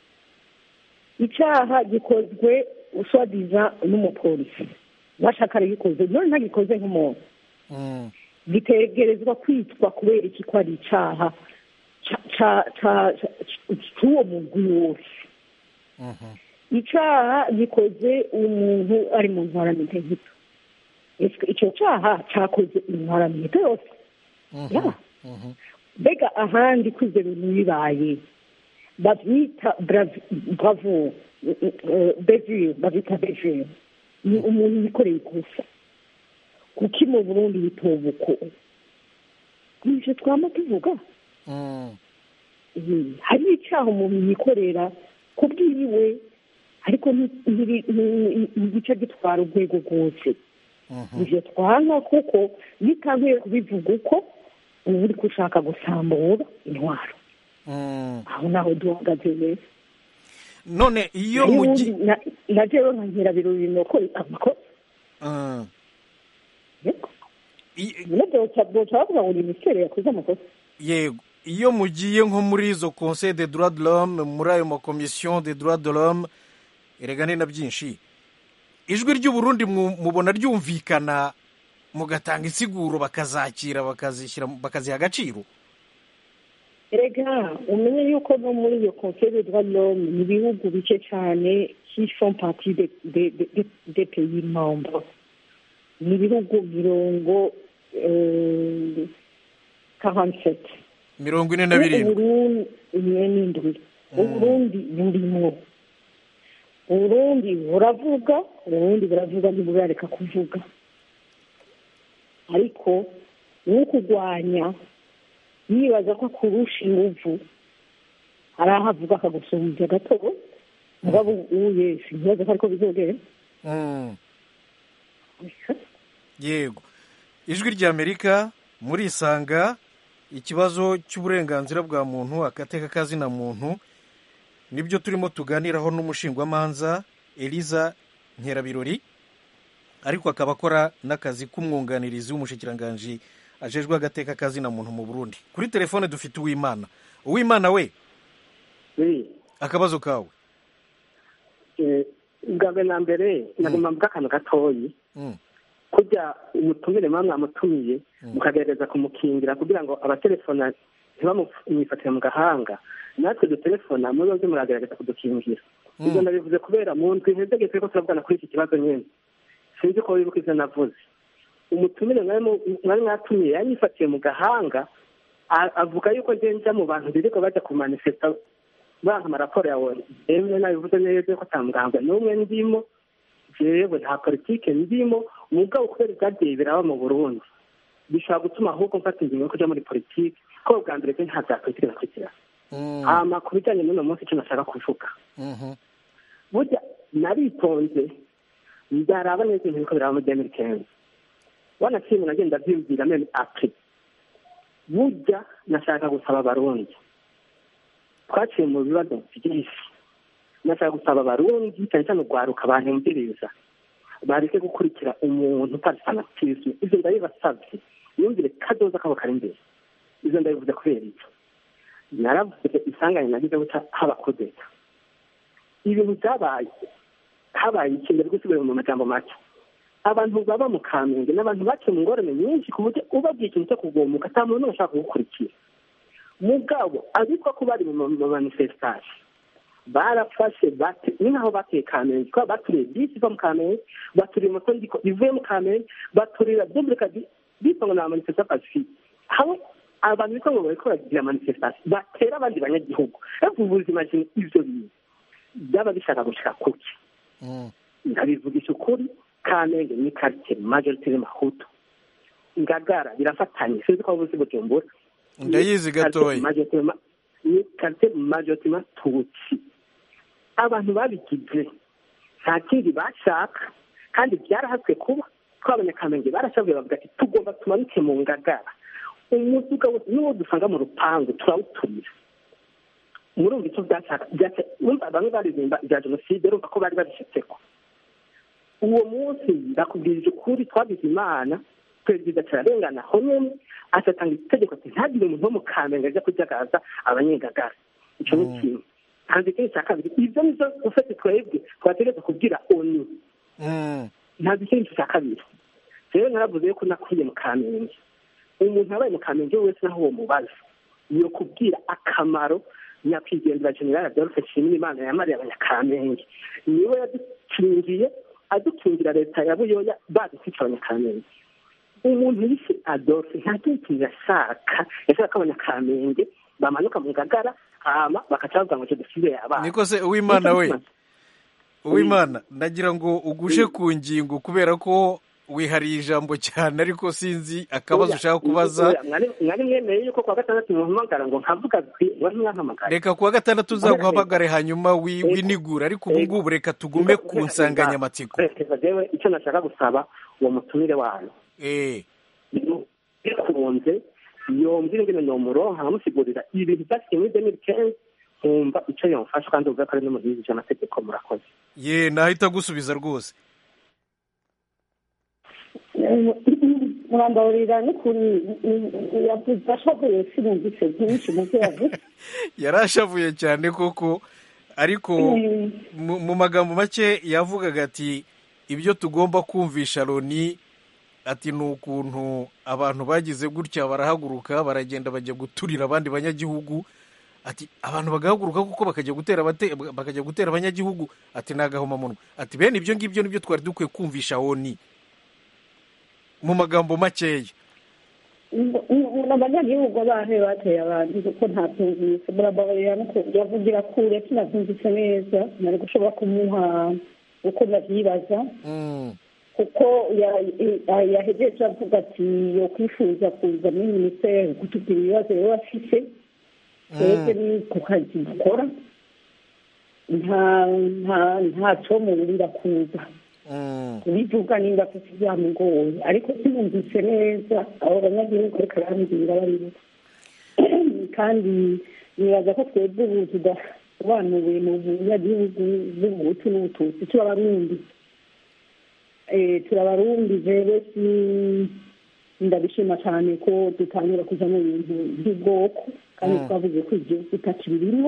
icyaha gikozwe uswadiza n'umupolisi bashaka gikoze none ntagikoze nk'umuntu gitegerezwa kwitwa kubera iki ko ari icyaha ca- ca- ca- ca- cy'uwo mugwi wose icyaha gikoze umuntu ari mu ntwaramiheto gito Ese icyo cyaha cyakoze intwaramiheto yose Ya. mbega ahandi ko ibyo bintu bibaye babyita brav- bravo bevure babyita bevure ni umuntu wikoreye ikosa kuki mu burundi bitoba uko nibyo twama tuvuga Mhm. hari icyaha umuntu yikorera ku bwiwe ariko nti- ntiri- nti- ntigice gitwara urwego rwose ivyo twanka kuko bitanguye kubivuga uko uba uri gushaka gusambura intwaro aho naho duhagaze neza none iyo Nayo mugi ubundi na- na jewe nka nkirabirori nuko amakosa Ah. boca bavuga ngo ni misere yakoze amakosa yego iyo mugiye nko muri izo conseil de droit de l'homme muri ayo makomisiyo de droit de l'homme erega ni na byinshi ijwi ry'uburundi mu- mubona ryumvikana mugatanga insiguro bakazakira bakazishyira bakaziha agaciro erega umenye yuko no muri iyo conseil des droits de l'homme ni ibihugu bike cyane qui font partie des de, de, de, de pays membres ni ibihugu mirongo eh, 47 mirongo ine na birindwi uburundi imwe n'indwi uburundi burimwo uburundi buravuga uburundi buravuga ntiburareka kuvuga ariko n'ukurwanya yibaza ko akurusha inguvu hari aho avuga akagusubiza gato mugabo uye sinkibaza ko ariko bizogera Mm. yego ijwi ry'amerika murisanga ikibazo cy'uburenganzira bwa muntu agateka kazina muntu nibyo turimo tuganiraho n'umushingwamanza eliza nkerabirori ariko akaba akora n'akazi k'umwunganirizi w'umushikiranganji ajejwe agateka kazina muntu mu burundi kuri telefone dufite uwimana uwimana we akabazo kawe bwa mbere na mbere nagomba mvuga akantu gatoyi Mm. kujya umutumire muba mwamutumiye mukagerageza kumukingira kugira ngo abatelefona ntibamwifatire mu gahanga natwe dutelefona muri byo muragerageza kudukingira ibyo ndabivuze kubera mu ndwi ntizege turiko turavugana kuri iki kibazo nyine sinzi ko wibuka ivyo navuze umutumire mwari mu- mwari mwatumiye yanyifatiye mu gahanga a- avuga yuko nje nja mu bantu biriko baja kumanifesta banka amaraporo yawe emwe nabivuze neza ko ata muganga n'umwe ndimo jewe nta politike ndimo mugabo kubera ibyagiye biraba mu burundi bishobora gutuma ahubwo mfata ingingo yo kuja muri politike ko bwa mbere je nta vya politike nakurikira hama ku bijanye n'uno munsi ico nashaka kuvuga burya naritonze ndaraba neza ibintu biriko biraba muri demiri kenzi wanashimwe nagenda vyiyumvira meme apri burya nashaka gusaba abarundi twaciye mu bibazo vyinshi nashaka gusaba abarundi cyane cyane urwaruka banyumviriza bareke gukurikira umuntu utazi fanatisme ivyo ndabibasavye yumvire kadoza kabo kari imbere ivyo ndabivuze kubera icyo naravuze isanganya nagize guca haba kudeta ibintu byabaye habaye ikintu gusubira mu majambo make abantu baba mu kamenge n'abantu baciye mu ngorane nyinshi ku buryo ubabwiye ikintu cyo kugomuka ata muntu n'umwe ashaka kugukurikira mugabo abitwa ko bari mu ma- manifestation barafashe bate ni nkaho bateye kamenge kuba baturiye bisi iva mu kamenge baturiye moto ndiko ivuye mu kamenge baturira dublika bitwa ngo ni amanifestation pacifique hamwe abantu bitwa ngo bariko baragira manifestation batera abandi banyagihugu ariko ubuzima jini ivyo bintu byaba bishaka gushika kuki ndabivugisha ukuri kamenge ni quartier majoritaire mahutu ngagara birafatanye sinzi ko wabuze bujumbura ndayizi gatoya ni quartier majoritaire tutsi abantu babigize nta kindi bashaka kandi byarahaswe kuba ko abanyakamenge barashavuye bavuga ati tugomba tumanuke mu ngagara umuduga wose n'uwo dusanga mu rupangu turawuturira murumva icyo byashaka byashaka urumva bamwe baririmba ibya jenoside urumva ko bari babishyitseko uwo munsi ndakubwirije ukuri twagize imana perezida turarengana aho nyene atatanga itegeko ati ntagire umuntu wo mu kamenge ajya kujagaza abanyengagara ico ni kimwe hanze ikindi cya kabiri ivyo nivyo ufite twebwe twategereza kubwira onu ntazi ikindi cya kabiri rero naravuze yuko nakwiye mu kamenge umuntu yabaye mu kamenge wese naho uwo mubaza yo kubwira akamaro nyakwigendera general adolphe nshimiyimana yamariye abanyakamenge niwe yadukingiye adukingira leta ya buyoya badutwica abanyakamenge umuntu yise adolphe nta kindi kintu yashaka yashaka ko abanyakamenge bamanuka mu ngagara hama bakaca bavuga ngo jenoside yabaye niko se uwimana we uwimana ndagira ngo ugushe ku ngingo kubera ko wihariye ijambo cyane ariko sinzi akabazo ushaka kubaza mwari mwemeye yuko kuwa gatandatu muhamagara ngo nkavuga wari mwampamagara reka kuwa gatandatu uzaguhamagare hanyuma wi- winigure ariko ubu ngubu reka tugume ku nsanganyamatsiko Perezida jewe icyo nashaka gusaba uwo mutumire wayo bikunze yombwira ingene nomuronka nkamusigurira ibintu byasikiye muri demiri kenzi nkumva icyo yomfasha kandi uvuga ko ari no mu gihugu cy'amategeko murakoze ye nahita agusubiza rwose murambaburira n'ukuri yavuze ashavuye sinumvise byinshi mu byo yavuze yari ashavuye cyane koko ariko mu mu magambo make yavugaga ati ibyo tugomba kumvisha loni ati ni ukuntu abantu bagize gutya barahaguruka baragenda bajya guturira abandi banyagihugu ati abantu bagahaguruka kuko bakajya gutera abate- bakajya gutera abanyagihugu ati ni agahomamunwa ati bene ibyo ngibyo nibyo twari dukwiye kumvisha oni mu magambo makeya abanyagihugu bahe bateye abantu kuko ntabyumvise murababarira no ku- yavugira kure tunabyumvise neza nari gushobora kumuha uko navyibaza kuko ya- ya- yahejeje avuga ati yo kwifuza kuza muri minisiteri kutubwira ibibazo rero afise twebwe ni ku kazi dukora nta nta nta comuburira kuza kubivuga nimba afite ibyamugoye ariko sinumvise neza abo banyagihugu ariko arambwira baribo kandi nibaza ko twebwe ubu tudasobanuwe mu banyagihugu b'ubuhutu n'ubututsi turabarundi Eh, turabarundi rero si ndabishima cyane ko dutangura kuja mu bintu by'ubwoko kandi Mm. twavuze ko igihugu kitakibirimo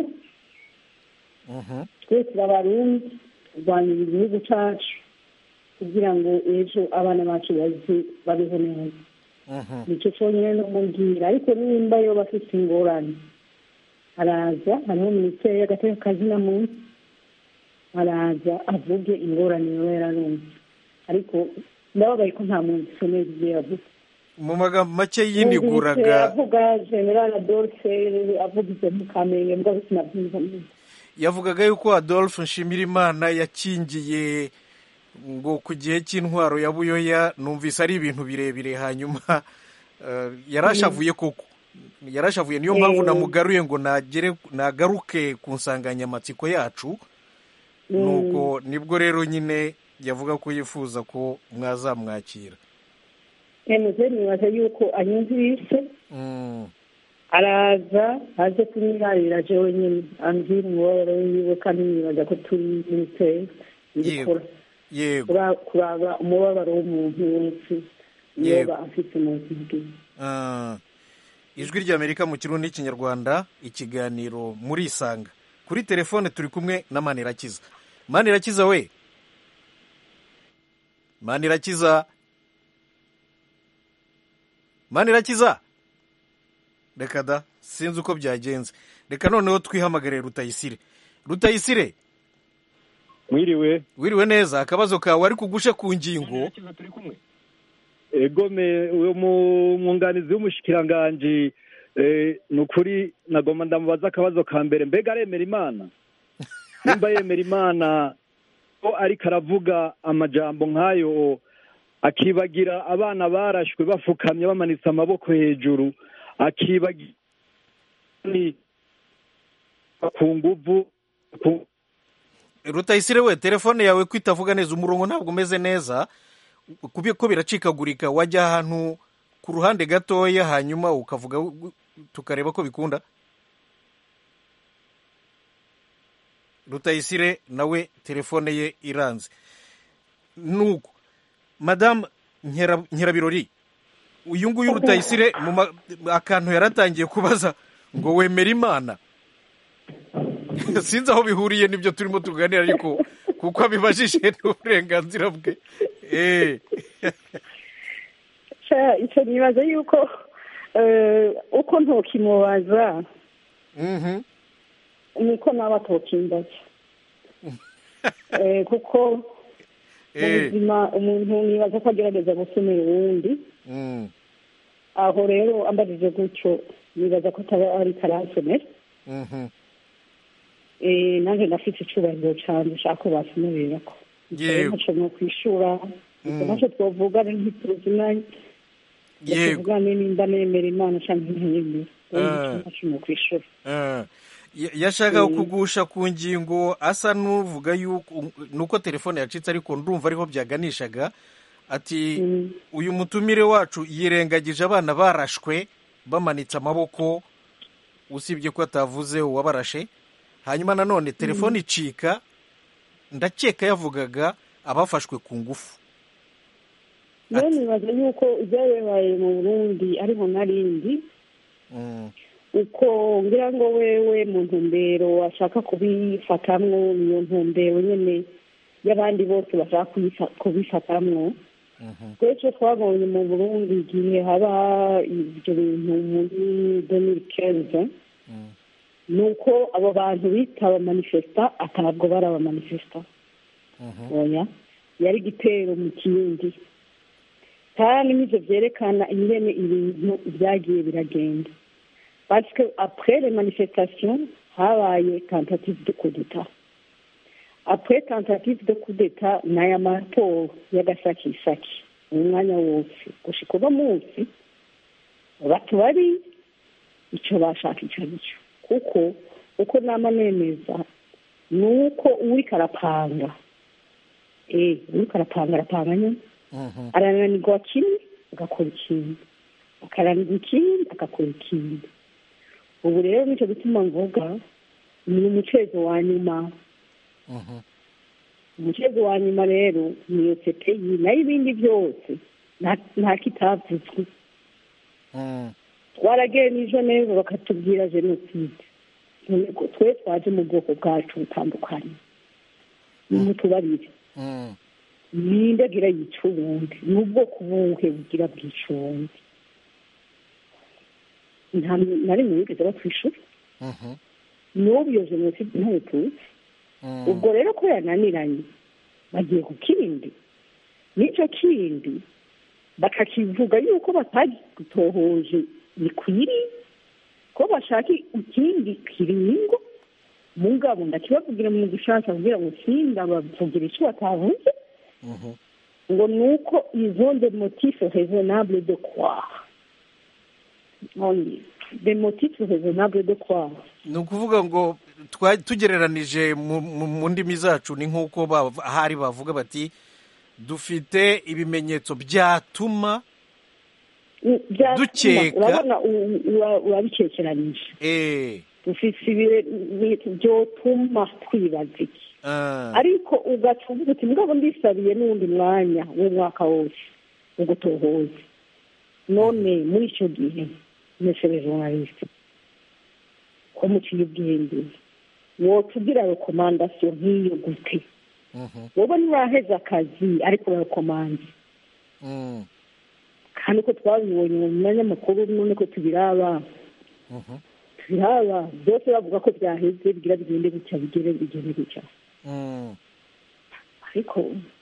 twese turabarundi turwanira igihugu cacu kugira ngo ejo abana bacu baze babeho neza nicyo cyonyine no mubwira ariko nimba yo bafite ingorane araza hariho minisiteri y'agateka kazina munsi araza avuge ingorane yaba yararumva ariko ndababaye ko nta muntu isomera ibyo yavuze mu magambo make Numvise yiniguraga avuga general adolphe avuga ibyo mu kamenge mbwa sinabyiza neza yavugaga yuko adolphe nshimirimana yakingiye ngo ku gihe cy'intwaro ya buyoya numvise ari ibintu birebire hanyuma eh, yarashavuye koko yarashavuye niyo mpamvu Eh. namugaruye ngo nagere nagaruke ku nsanganyamatsiko yacu Mm. nuko nibwo rero nyine yavuga ko yifuza ko mwazamwakira emuze nibaza yuko anyumvise Mm, araza aze kunyirarira jewe nyine ambwira umubabaro wiwe kandi nibaza ko turi minisiteri ibikora yego Kura- kuraba umubabaro w'umuntu wese Yego. yoba afite mu buzima bwiwe Ah, ijwi ry'amerika mu kirundi n'ikinyarwanda ikiganiro muri isanga kuri telefone turi kumwe na manirakiza manirakiza we manirakiza manirakiza reka da sinzi uko byagenze reka noneho twihamagare rutayisire rutayisire mwiriwe wiriwe neza akabazo kawe ari kugushe ku ngingo egome uwo mu- mwunganizi w'umushikiranganji eh, ni ukuri nagomba ndamubaza akabazo ka mbere mbega aremera imana nimba yemera imana ko ariko aravuga amajambo nk'ayo akibagira abana barashwe bafukamye bamanitse amaboko hejuru akibagira ni ku nguvu ku- rutayisire we telefone yawe ko itavuga neza umurongo ntabwo umeze neza kubera ko biracikagurika wajya ahantu ku ruhande gatoya hanyuma ukavuga tukareba ko bikunda rutayisire nawe telefone ye iranze nuko madamu Nkera- nkerabirori uyu nguyu rutayisire mu ma- akantu yaratangiye kubaza ngo wemera imana sinzi aho bihuriye n'ibyo turimo tuganira ariko kuko abibajije n'uburenganzira bwe Eh. Ca- icyo nibaza yuko eh, uko ntokimubaza niko nawe atokimbaza Eh, kuko mu Eh. buzima umuntu nibaza ko agerageza gusomera uwundi Mm. aho rero ambajije gutyo nibaza ko ataba ari karasomera Mhm. Eh, nanjye ndafite icubahiro cyane ushaka ko basomerera ko Yego. ntacyo no kwishura Mm. ntacyo twavugana ntituzimanye Yego. tuvugane nimba nemera imana cyangwa ntayemera Ah. ntacyo no kwishura Ah. Ya- yashakaga Mm. kugusha ku ngingo asa n'uvuga yuko nuko telefone yacitse ariko ndumva ariho byaganishaga ati uyu mutumire wacu yirengagije abana barashwe bamanitse amaboko usibye ko atavuze uwabarashe hanyuma nanone telefone icika ndakeka yavugaga abafashwe ku ngufu rero nibaza yuko ibyabaye mu burundi ariho narindi Mm. uko ngira ngo wewe mu ntumbero ashaka kubifatamwo niyo ntumbero nyene y'abandi bose bashaka kuyifa- kubifatamwo twese twabonye mu burundi igihe haba ibyo bintu muri demiri kenze ni uko abo bantu bita abamanifesta atabwo bari abamanifesta oya yari igitero mu kindi kandi n'ibyo byerekana ingene ibintu byagiye biragenda parce que après les manifestations habaye tentative de coup d'état après tentative de coup d'état n'aya maraporo y'agasakisaki umwanya wose gushika uno munsi batu bari icyo bashaka icyo ari cyo kuko uko nama nemeza ni uko uwuriko arapanga eh uwuriko arapanga arapanga nyine arananirwa kimwe agakora ikindi akaranirwa ikindi agakora ikindi ubu rero nicyo gituma mvuga ni umucezo wa nyuma umucezo wa nyuma rero ni iyo sepeyi nayo ibindi byose nta- nta kitavuzwe twaragenije neza bakatubwira jenoside none ko twe twaje mu bwoko bwacu butandukanye nimutubarire ninde agira yica uwundi ni ubwoko buhe bugira bwica uwundi nta na rimwe bigeze batwishyura n'ubu iyo jenoside ntayo tuzi ubwo rero ko yananiranye bagiye ku kindi n'icyo kindi bakakivuga yuko batagitohoje bikwiriye ko bashaka ikindi kiringo mugabo ndakibavugira mu gishasha kugira ngo sinda bavugira icyo batavuze ngo ni uko izo de motif raisonnable de croire only de motif raisonnable de croire ni ukuvuga ngo twa- tugereranije mu- mu mu ndimi zacu ni nk'uko ba- ahari bavuga bati dufite ibimenyetso byatuma byatuma Dukeka. urabona u- ura- urabikekeranije eh dufise ibintu byotuma twibaza iki ah, ariko ugaca uvuga uti mugabo ndisabiye n'uwundi mwanya w'umwaka wose wo gutohoza none muri icyo gihe mesere journaliste ko muciye ubwenge wotugira rekomandasiyo nk'iyo gute wowe ntiwaheze akazi ariko urarekomanda mm, kandi ko twabibonye mu manyamakuru none ko tubiraba tubiraba byose bavuga ko byaheze bigira bigende gutya bigere bigende gutya mm. ariko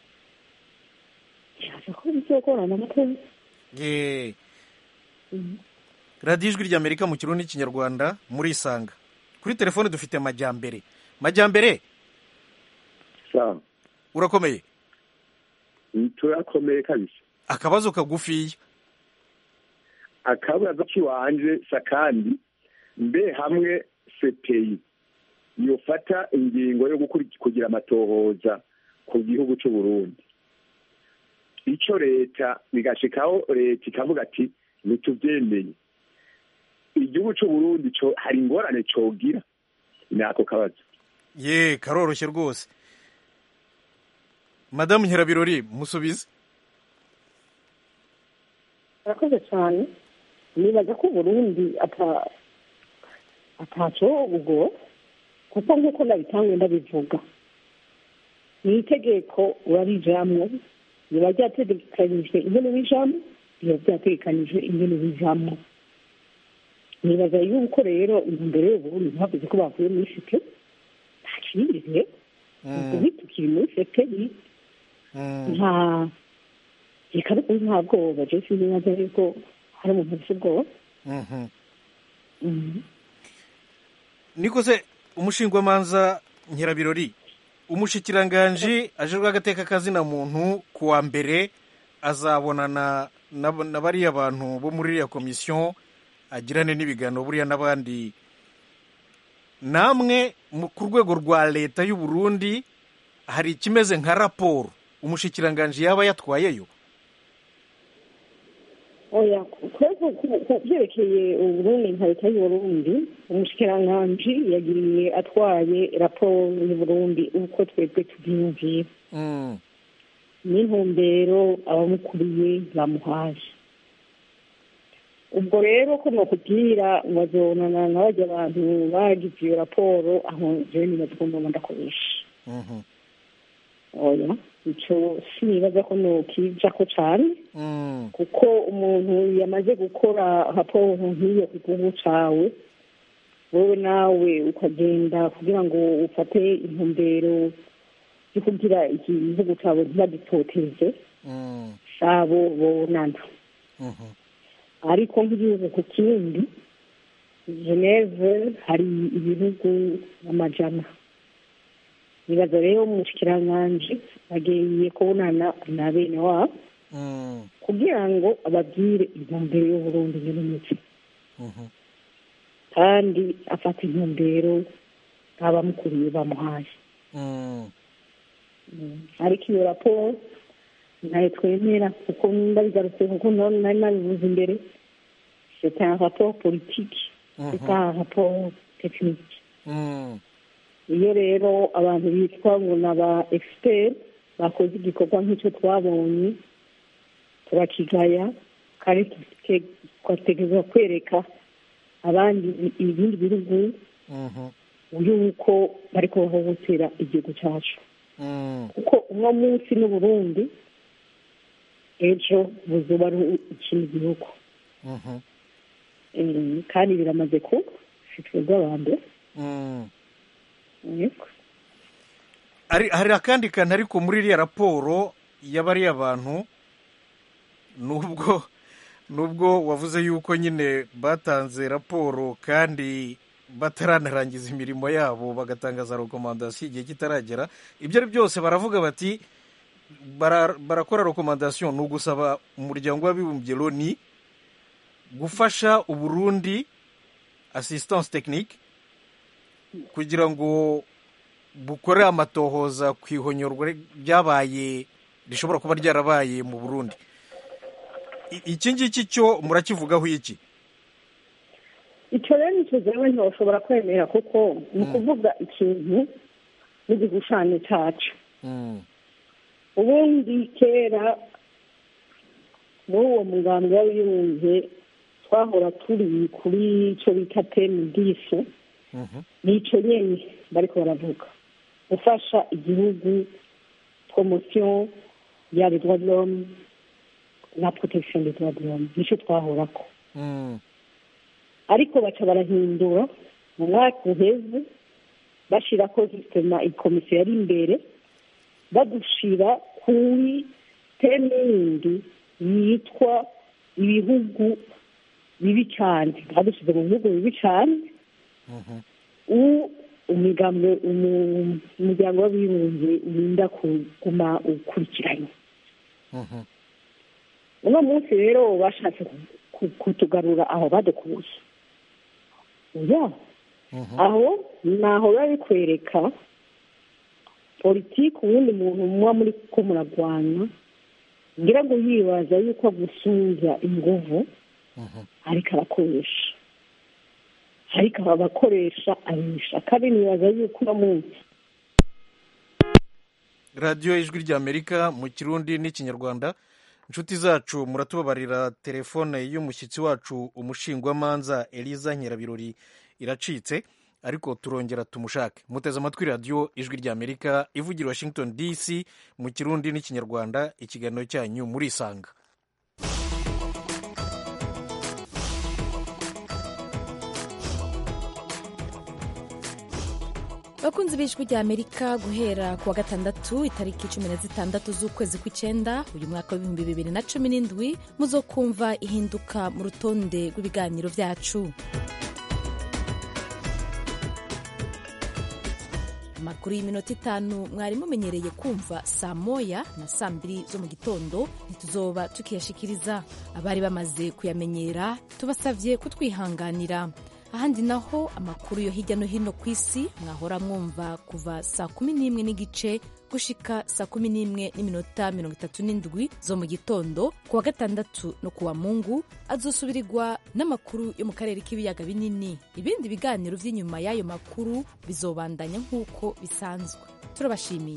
nshaka ko bizokorana amatora Ye. radiyo ijwi ry'amerika mu kirundi n'ikinyarwanda muri isanga kuri telefone dufite majyambere majyambere sawa urakomeye turakomeye kabisa akabazo kagufiya akabazo k'iwanje sakandi mbe hamwe sepeyi yofata ingingo yo gukuri- kugira amatohoza ku gihugu cy'u Burundi icyo leta bigashikaho leta ikavuga ati ntitubyemeye igihugu cy'u Burundi co hari ingorane cogira ni ako kabazo ye karoroshye rwose madamu nyirabirori musubize arakoze cyane nibaza ko uburundi ata ataco ubwo kuko nk'uko nabitangwe ndabivuga ni itegeko urarijamwo riba ryategekanijwe ingene bijamwo riba ryategekanijwe ingene bijamwo nibaza yuko rero intumbero y'uburundi ntibavuze ko bavuye muri site nta kindi rero ubu tukiri muri site nta reka ariko nta bwoba je sinibaza yuko hari umuntu afite ubwoba Mhm. Mhm. niko se umushingwamanza nyirabirori umushikiranganji ajejwe agateka kazina muntu ku wa mbere azabonana na na bariya bantu bo muri iriya komisiyo agirane n'ibiganiro buriya n'abandi namwe mu- ku rwego rwa leta y'u Burundi hari ikimeze nka raporo umushikiranganji yaba yatwayeyo oya twebwe ku- ku byerekeye uburundi nka leta y'uburundi umushikiranganji yagiriye atwaye raporo y'uburundi uko twebwe tubyiyumviye Mm. n'intumbero abamukuriye bamuhaje ubwo rero ko nokubwira ngo azonana na barya bantu bagize iyo raporo aho jewe nibaza ko ndoba ndakoresha Mhm. oya ico sinibaza ko nokijako cane kuko umuntu yamaze gukora raporo nk'iyo ku gihugu cawe wowe nawe ukagenda kugira ngo ufate intumbero yo kugira igihugu cawe ntibagitoteze sabo bonana ariko nk'igihugu ku kindi geneve hari ibihugu amajana nibaza rero umushikiranganji agiye kubonana na bene wabo kugira ngo ababwire intumbero y'uburundi nyir'umuti kandi afata intumbero abamukuriye bamuhaye ariko iyo raporo ntayo twemera kuko ndabigarutse kuko nari nabivuze imbere c'est un rapport politique c'est pas un rapport technique iyo rero abantu bitwa ngo ni aba expert bakoze igikorwa nk'icyo twabonye turakigaya kandi tugategereza kwereka abandi ibindi bihugu yuko bari kubahohotera igihugu cyacu kuko uno munsi n'uburundi ejo buzuba ari ikindi gihugu kandi biramaze kuba si twebwe aba mbere hari akandi kantu ariko muri iriya raporo y'abariya bantu nubwo nubwo wavuze yuko nyine batanze raporo kandi bataranarangiza imirimo yabo bagatangaza rekomandasiyo igihe kitaragera ibyo ari byose baravuga bati barakora rekomandasiyo ni ugusaba umuryango w'abibumbye loni gufasha uburundi assistance technique kugira ngo bukore amatohoza ku ihonyorwa ryabaye rishobora kuba ryarabaye mu burundi iki ngiki cyo murakivugaho iki icyo rero nicyo zewe ntiwashobora kwemera kuko ni ukuvuga ikintu n'igishushanyo cyacu ubundi kera muri uwo mugambi w'abibumbye twahora turi kuri icyo bita temu disu nicyo nyine bariko baravuga gufasha igihugu promosiyo ya les droits de l'homme na protection des droits de l'homme nicyo twahorako ariko baca barahindura mu mwaka uheze bashirako sistema ikomisiyo yari imbere badushira kuri teme yindi yitwa ibihugu bibi cyane badushyize mu bihugu bibi cyane umuryango umuryango w'abibumbye urinda kuguma ukurikiranye uno munsi rero bashatse kutugarura aho badukuye ya aho naho biba bikwereka politiki ubundi muntu muba muri ko muragwana ngira ngo yibaza yuko agusubiza inguvu ariko arakoresha ariko abakoresha abisha kandi nibaza yuko uno munsi radiyo ijwi ry'amerika mu kirundi n'ikinyarwanda inshuti zacu muratubabarira telefone y'umushyitsi wacu umushingwamanza eliza nyirabirori iracitse ariko turongera tumushake muteze amatwi radiyo ijwi ry'amerika ivugira washington dc mu kirundi n'ikinyarwanda ikiganiro cyanyu murisanga bakunzi b'ijwi rya amerika guhera ku wa gatandatu itariki cumi na zitandatu z'ukwezi kw'icyenda uyu mwaka w'ibihumbi bibiri na cumi n'indwi muzokumva ihinduka mu rutonde rw'ibiganiro byacu amakuru y'iminota itanu mwari mumenyereye kumva saa moya na saa mbiri zo mu gitondo ntituzoba tukiyashikiriza abari bamaze kuyamenyera tubasabye kutwihanganira ahandi naho amakuru yo hirya no hino ku isi mwahora mwumva kuva saa kumi n'imwe n'igice gushika saa kumi n'imwe n'iminota mirongo itatu n'indwi zo mu gitondo ku wa gatandatu no ku wa mungu azosubirirwa n'amakuru yo mu karere k'ibiyaga binini ibindi biganiro by'inyuma y'ayo makuru bizobandanya nk'uko bisanzwe turabashimiye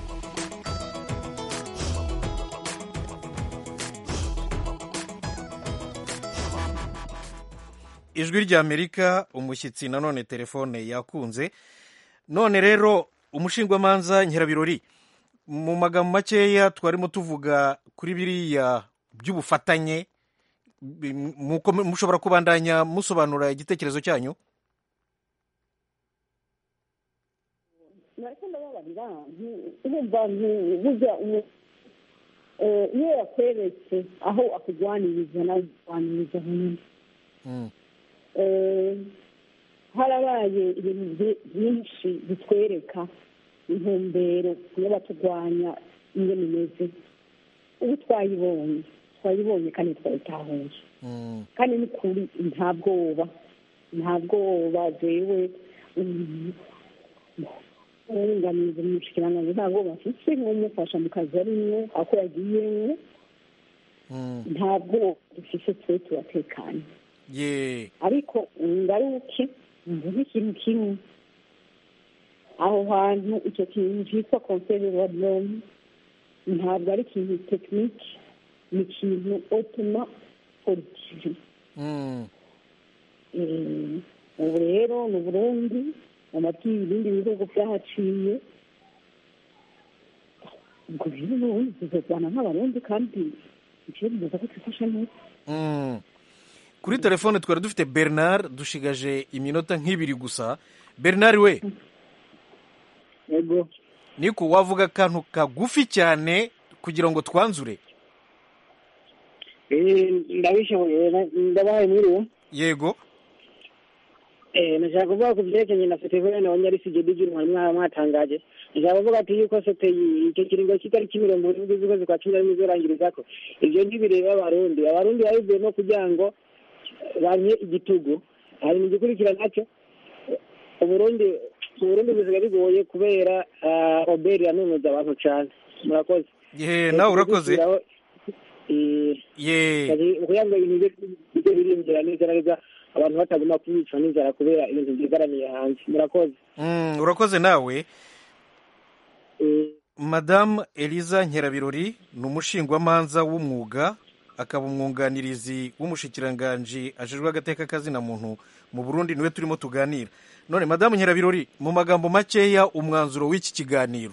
ijwi ry'amerika umushyitsi nanone telefone yakunze none rero umushingwamanza nyirabirori mu magambo makeya twarimo tuvuga kuri biriya by'ubufatanye bi- muko- mushobora kubandanya musobanura igitekerezo cyanyu nariko ndababarira nti- urumva nti- burya umu- eh, iyo yakweretse aho akugwaniriza nawe ukugwaniriza nyine Eh, harabaye ibintu byi- byinshi bitwereka intumbero iyo batugwanya ingene imeze ubu twayibonye twayibonye kandi twayitahuye kandi ni kuri nta bwoba nta bwoba jewe mm, uwunganiza umushikiranganji nta bwoba mfise nk'umufasha mu kazi arimwo ako yagiyemwo nta bwoba dufise twe turatekanye ye ariko ngaruke mvuze ikintu kimwe aho hantu icyo kintu cyitwa konseri wa dome ntabwo ari ikintu tekinike ni ikintu otoma politiki Eh, ubu rero ni uburundi amabyi ibindi bihugu byahaciye ubwo rero n'ubundi tuzajyana nk'abarundi kandi ibyo bivuze ko twifashe neza Mm. kuri telefone twari dufite bernard dushigaje iminota nk'ibiri gusa bernard we yego niko wavuga akantu kagufi cyane kugira ngo twanzure Eh, ndabishoboye na- ndabahaye mwiriwe yego Eh, nashaka kuvuga ku byerekeranye na festival na wanyarisi digi mwari mwa- mwatangaje nashaka kuvuga ati yuko sepeyi icyo kiringo cy'itariki mirongo irindwi z'ukwezi kwa cumi na rimwe izorangirizako ibyo ntibireba abarundi abarundi babivuye no kugira ngo banye igitugu hari mu gikurikira nacyo uburundi uburundi busigaye bigoye kubera ah, oberi yanunuza abantu cyane murakoze ye nawe urakoze ye kugira ngo ibintu bijye birinjira neza na neza abantu bataguma kubicwa n'inzara kubera ibintu byigaramiye hanze murakoze Mm, urakoze nawe madamu eliza nkerabirori ni umushingwamanza w'umwuga akaba umwunganirizi w'umushikiranganji ajejwe agateka kazina muntu mu burundi niwe turimo tuganira none madamu nkerabirori mu magambo makeya umwanzuro w'iki kiganiro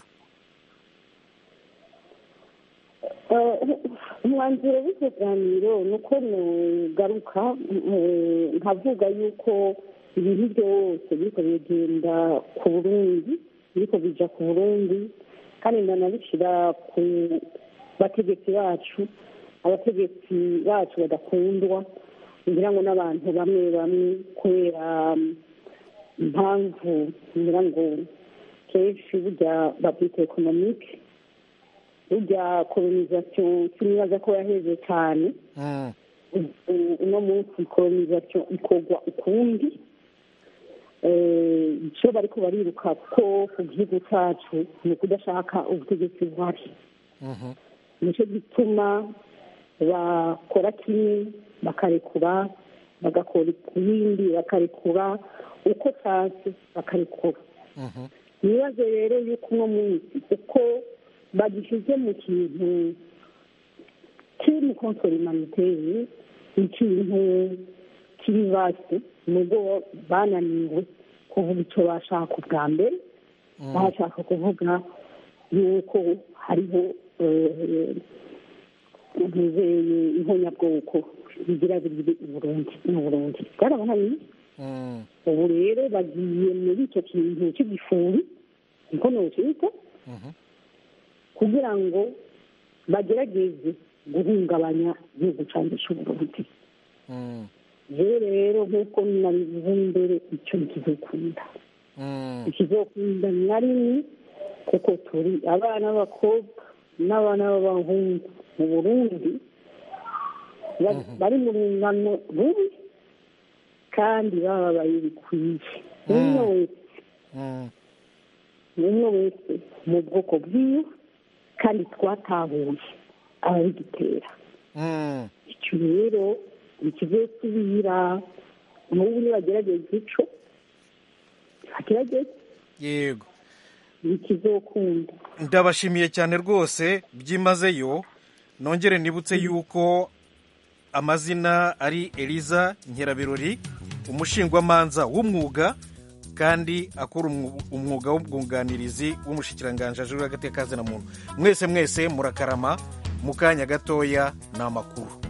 Eh, umwanzuro w'ikiganiro ni uko nugaruka eh, nkavuga yuko ibintu byose biriko bigenda ku burundi biriko bija ku burundi kandi ndanabishyira ku bategetsi bacu abategetsi bacu badakundwa ngira ngo n'abantu bamwe bamwe kubera mm, impamvu ngira ngo kenshi burya babyita ekonomike burya kolonisation sinibaza ko yaheze cyane ubu- uno munsi kolonisation ikorwa ukundi Eh, icyo bariko bariruka ko ku gihugu cyacu ni ukudashaka ubutegetsi buhari nicyo gituma bakora kimwe bakarekura bagakora ibindi bakarekura uko cyase bakarekura nibaze rero yuko uno munsi uko bagishyize mu kintu kiri mu konsori humanitaire ikintu kiri vasi nubwo bananiwe kuvuga icyo bashaka ubwa mbere bashaka kuvuga yuko hariho eh, ntizeye ihonyabwoko bigira biri i burundi mu burundi bwarabananiye ubu rero bagiye muri icyo kintu cy'igifuri niko nocita kugira ngo bagerageze guhungabanya igihugu cyanjye cy'uburundi rero rero nk'uko nabivuze mbere icyo ntikizokunda ikizokunda na rimwe kuko turi abana b'abakobwa n'abana b'abahungu mu burundi ba- bari mu rungano rumwe kandi bababaye bikwiye umwe wese umwe wese mu bwoko bwiwe kandi twatahuye ababigitera icyo rero nikizosubira n'ubu nibagerageza ico bagerageze yego nikizokunda ndabashimiye cyane rwose byimazeyo nongere nibutse yuko amazina ari eliza nkerabirori umushingwamanza w'umwuga kandi akora umwuga w'ubwunganirizi w'umushikiranganji ajejwe hagati y'akazi na muntu mwese mwese murakarama mu kanya gatoya ni amakuru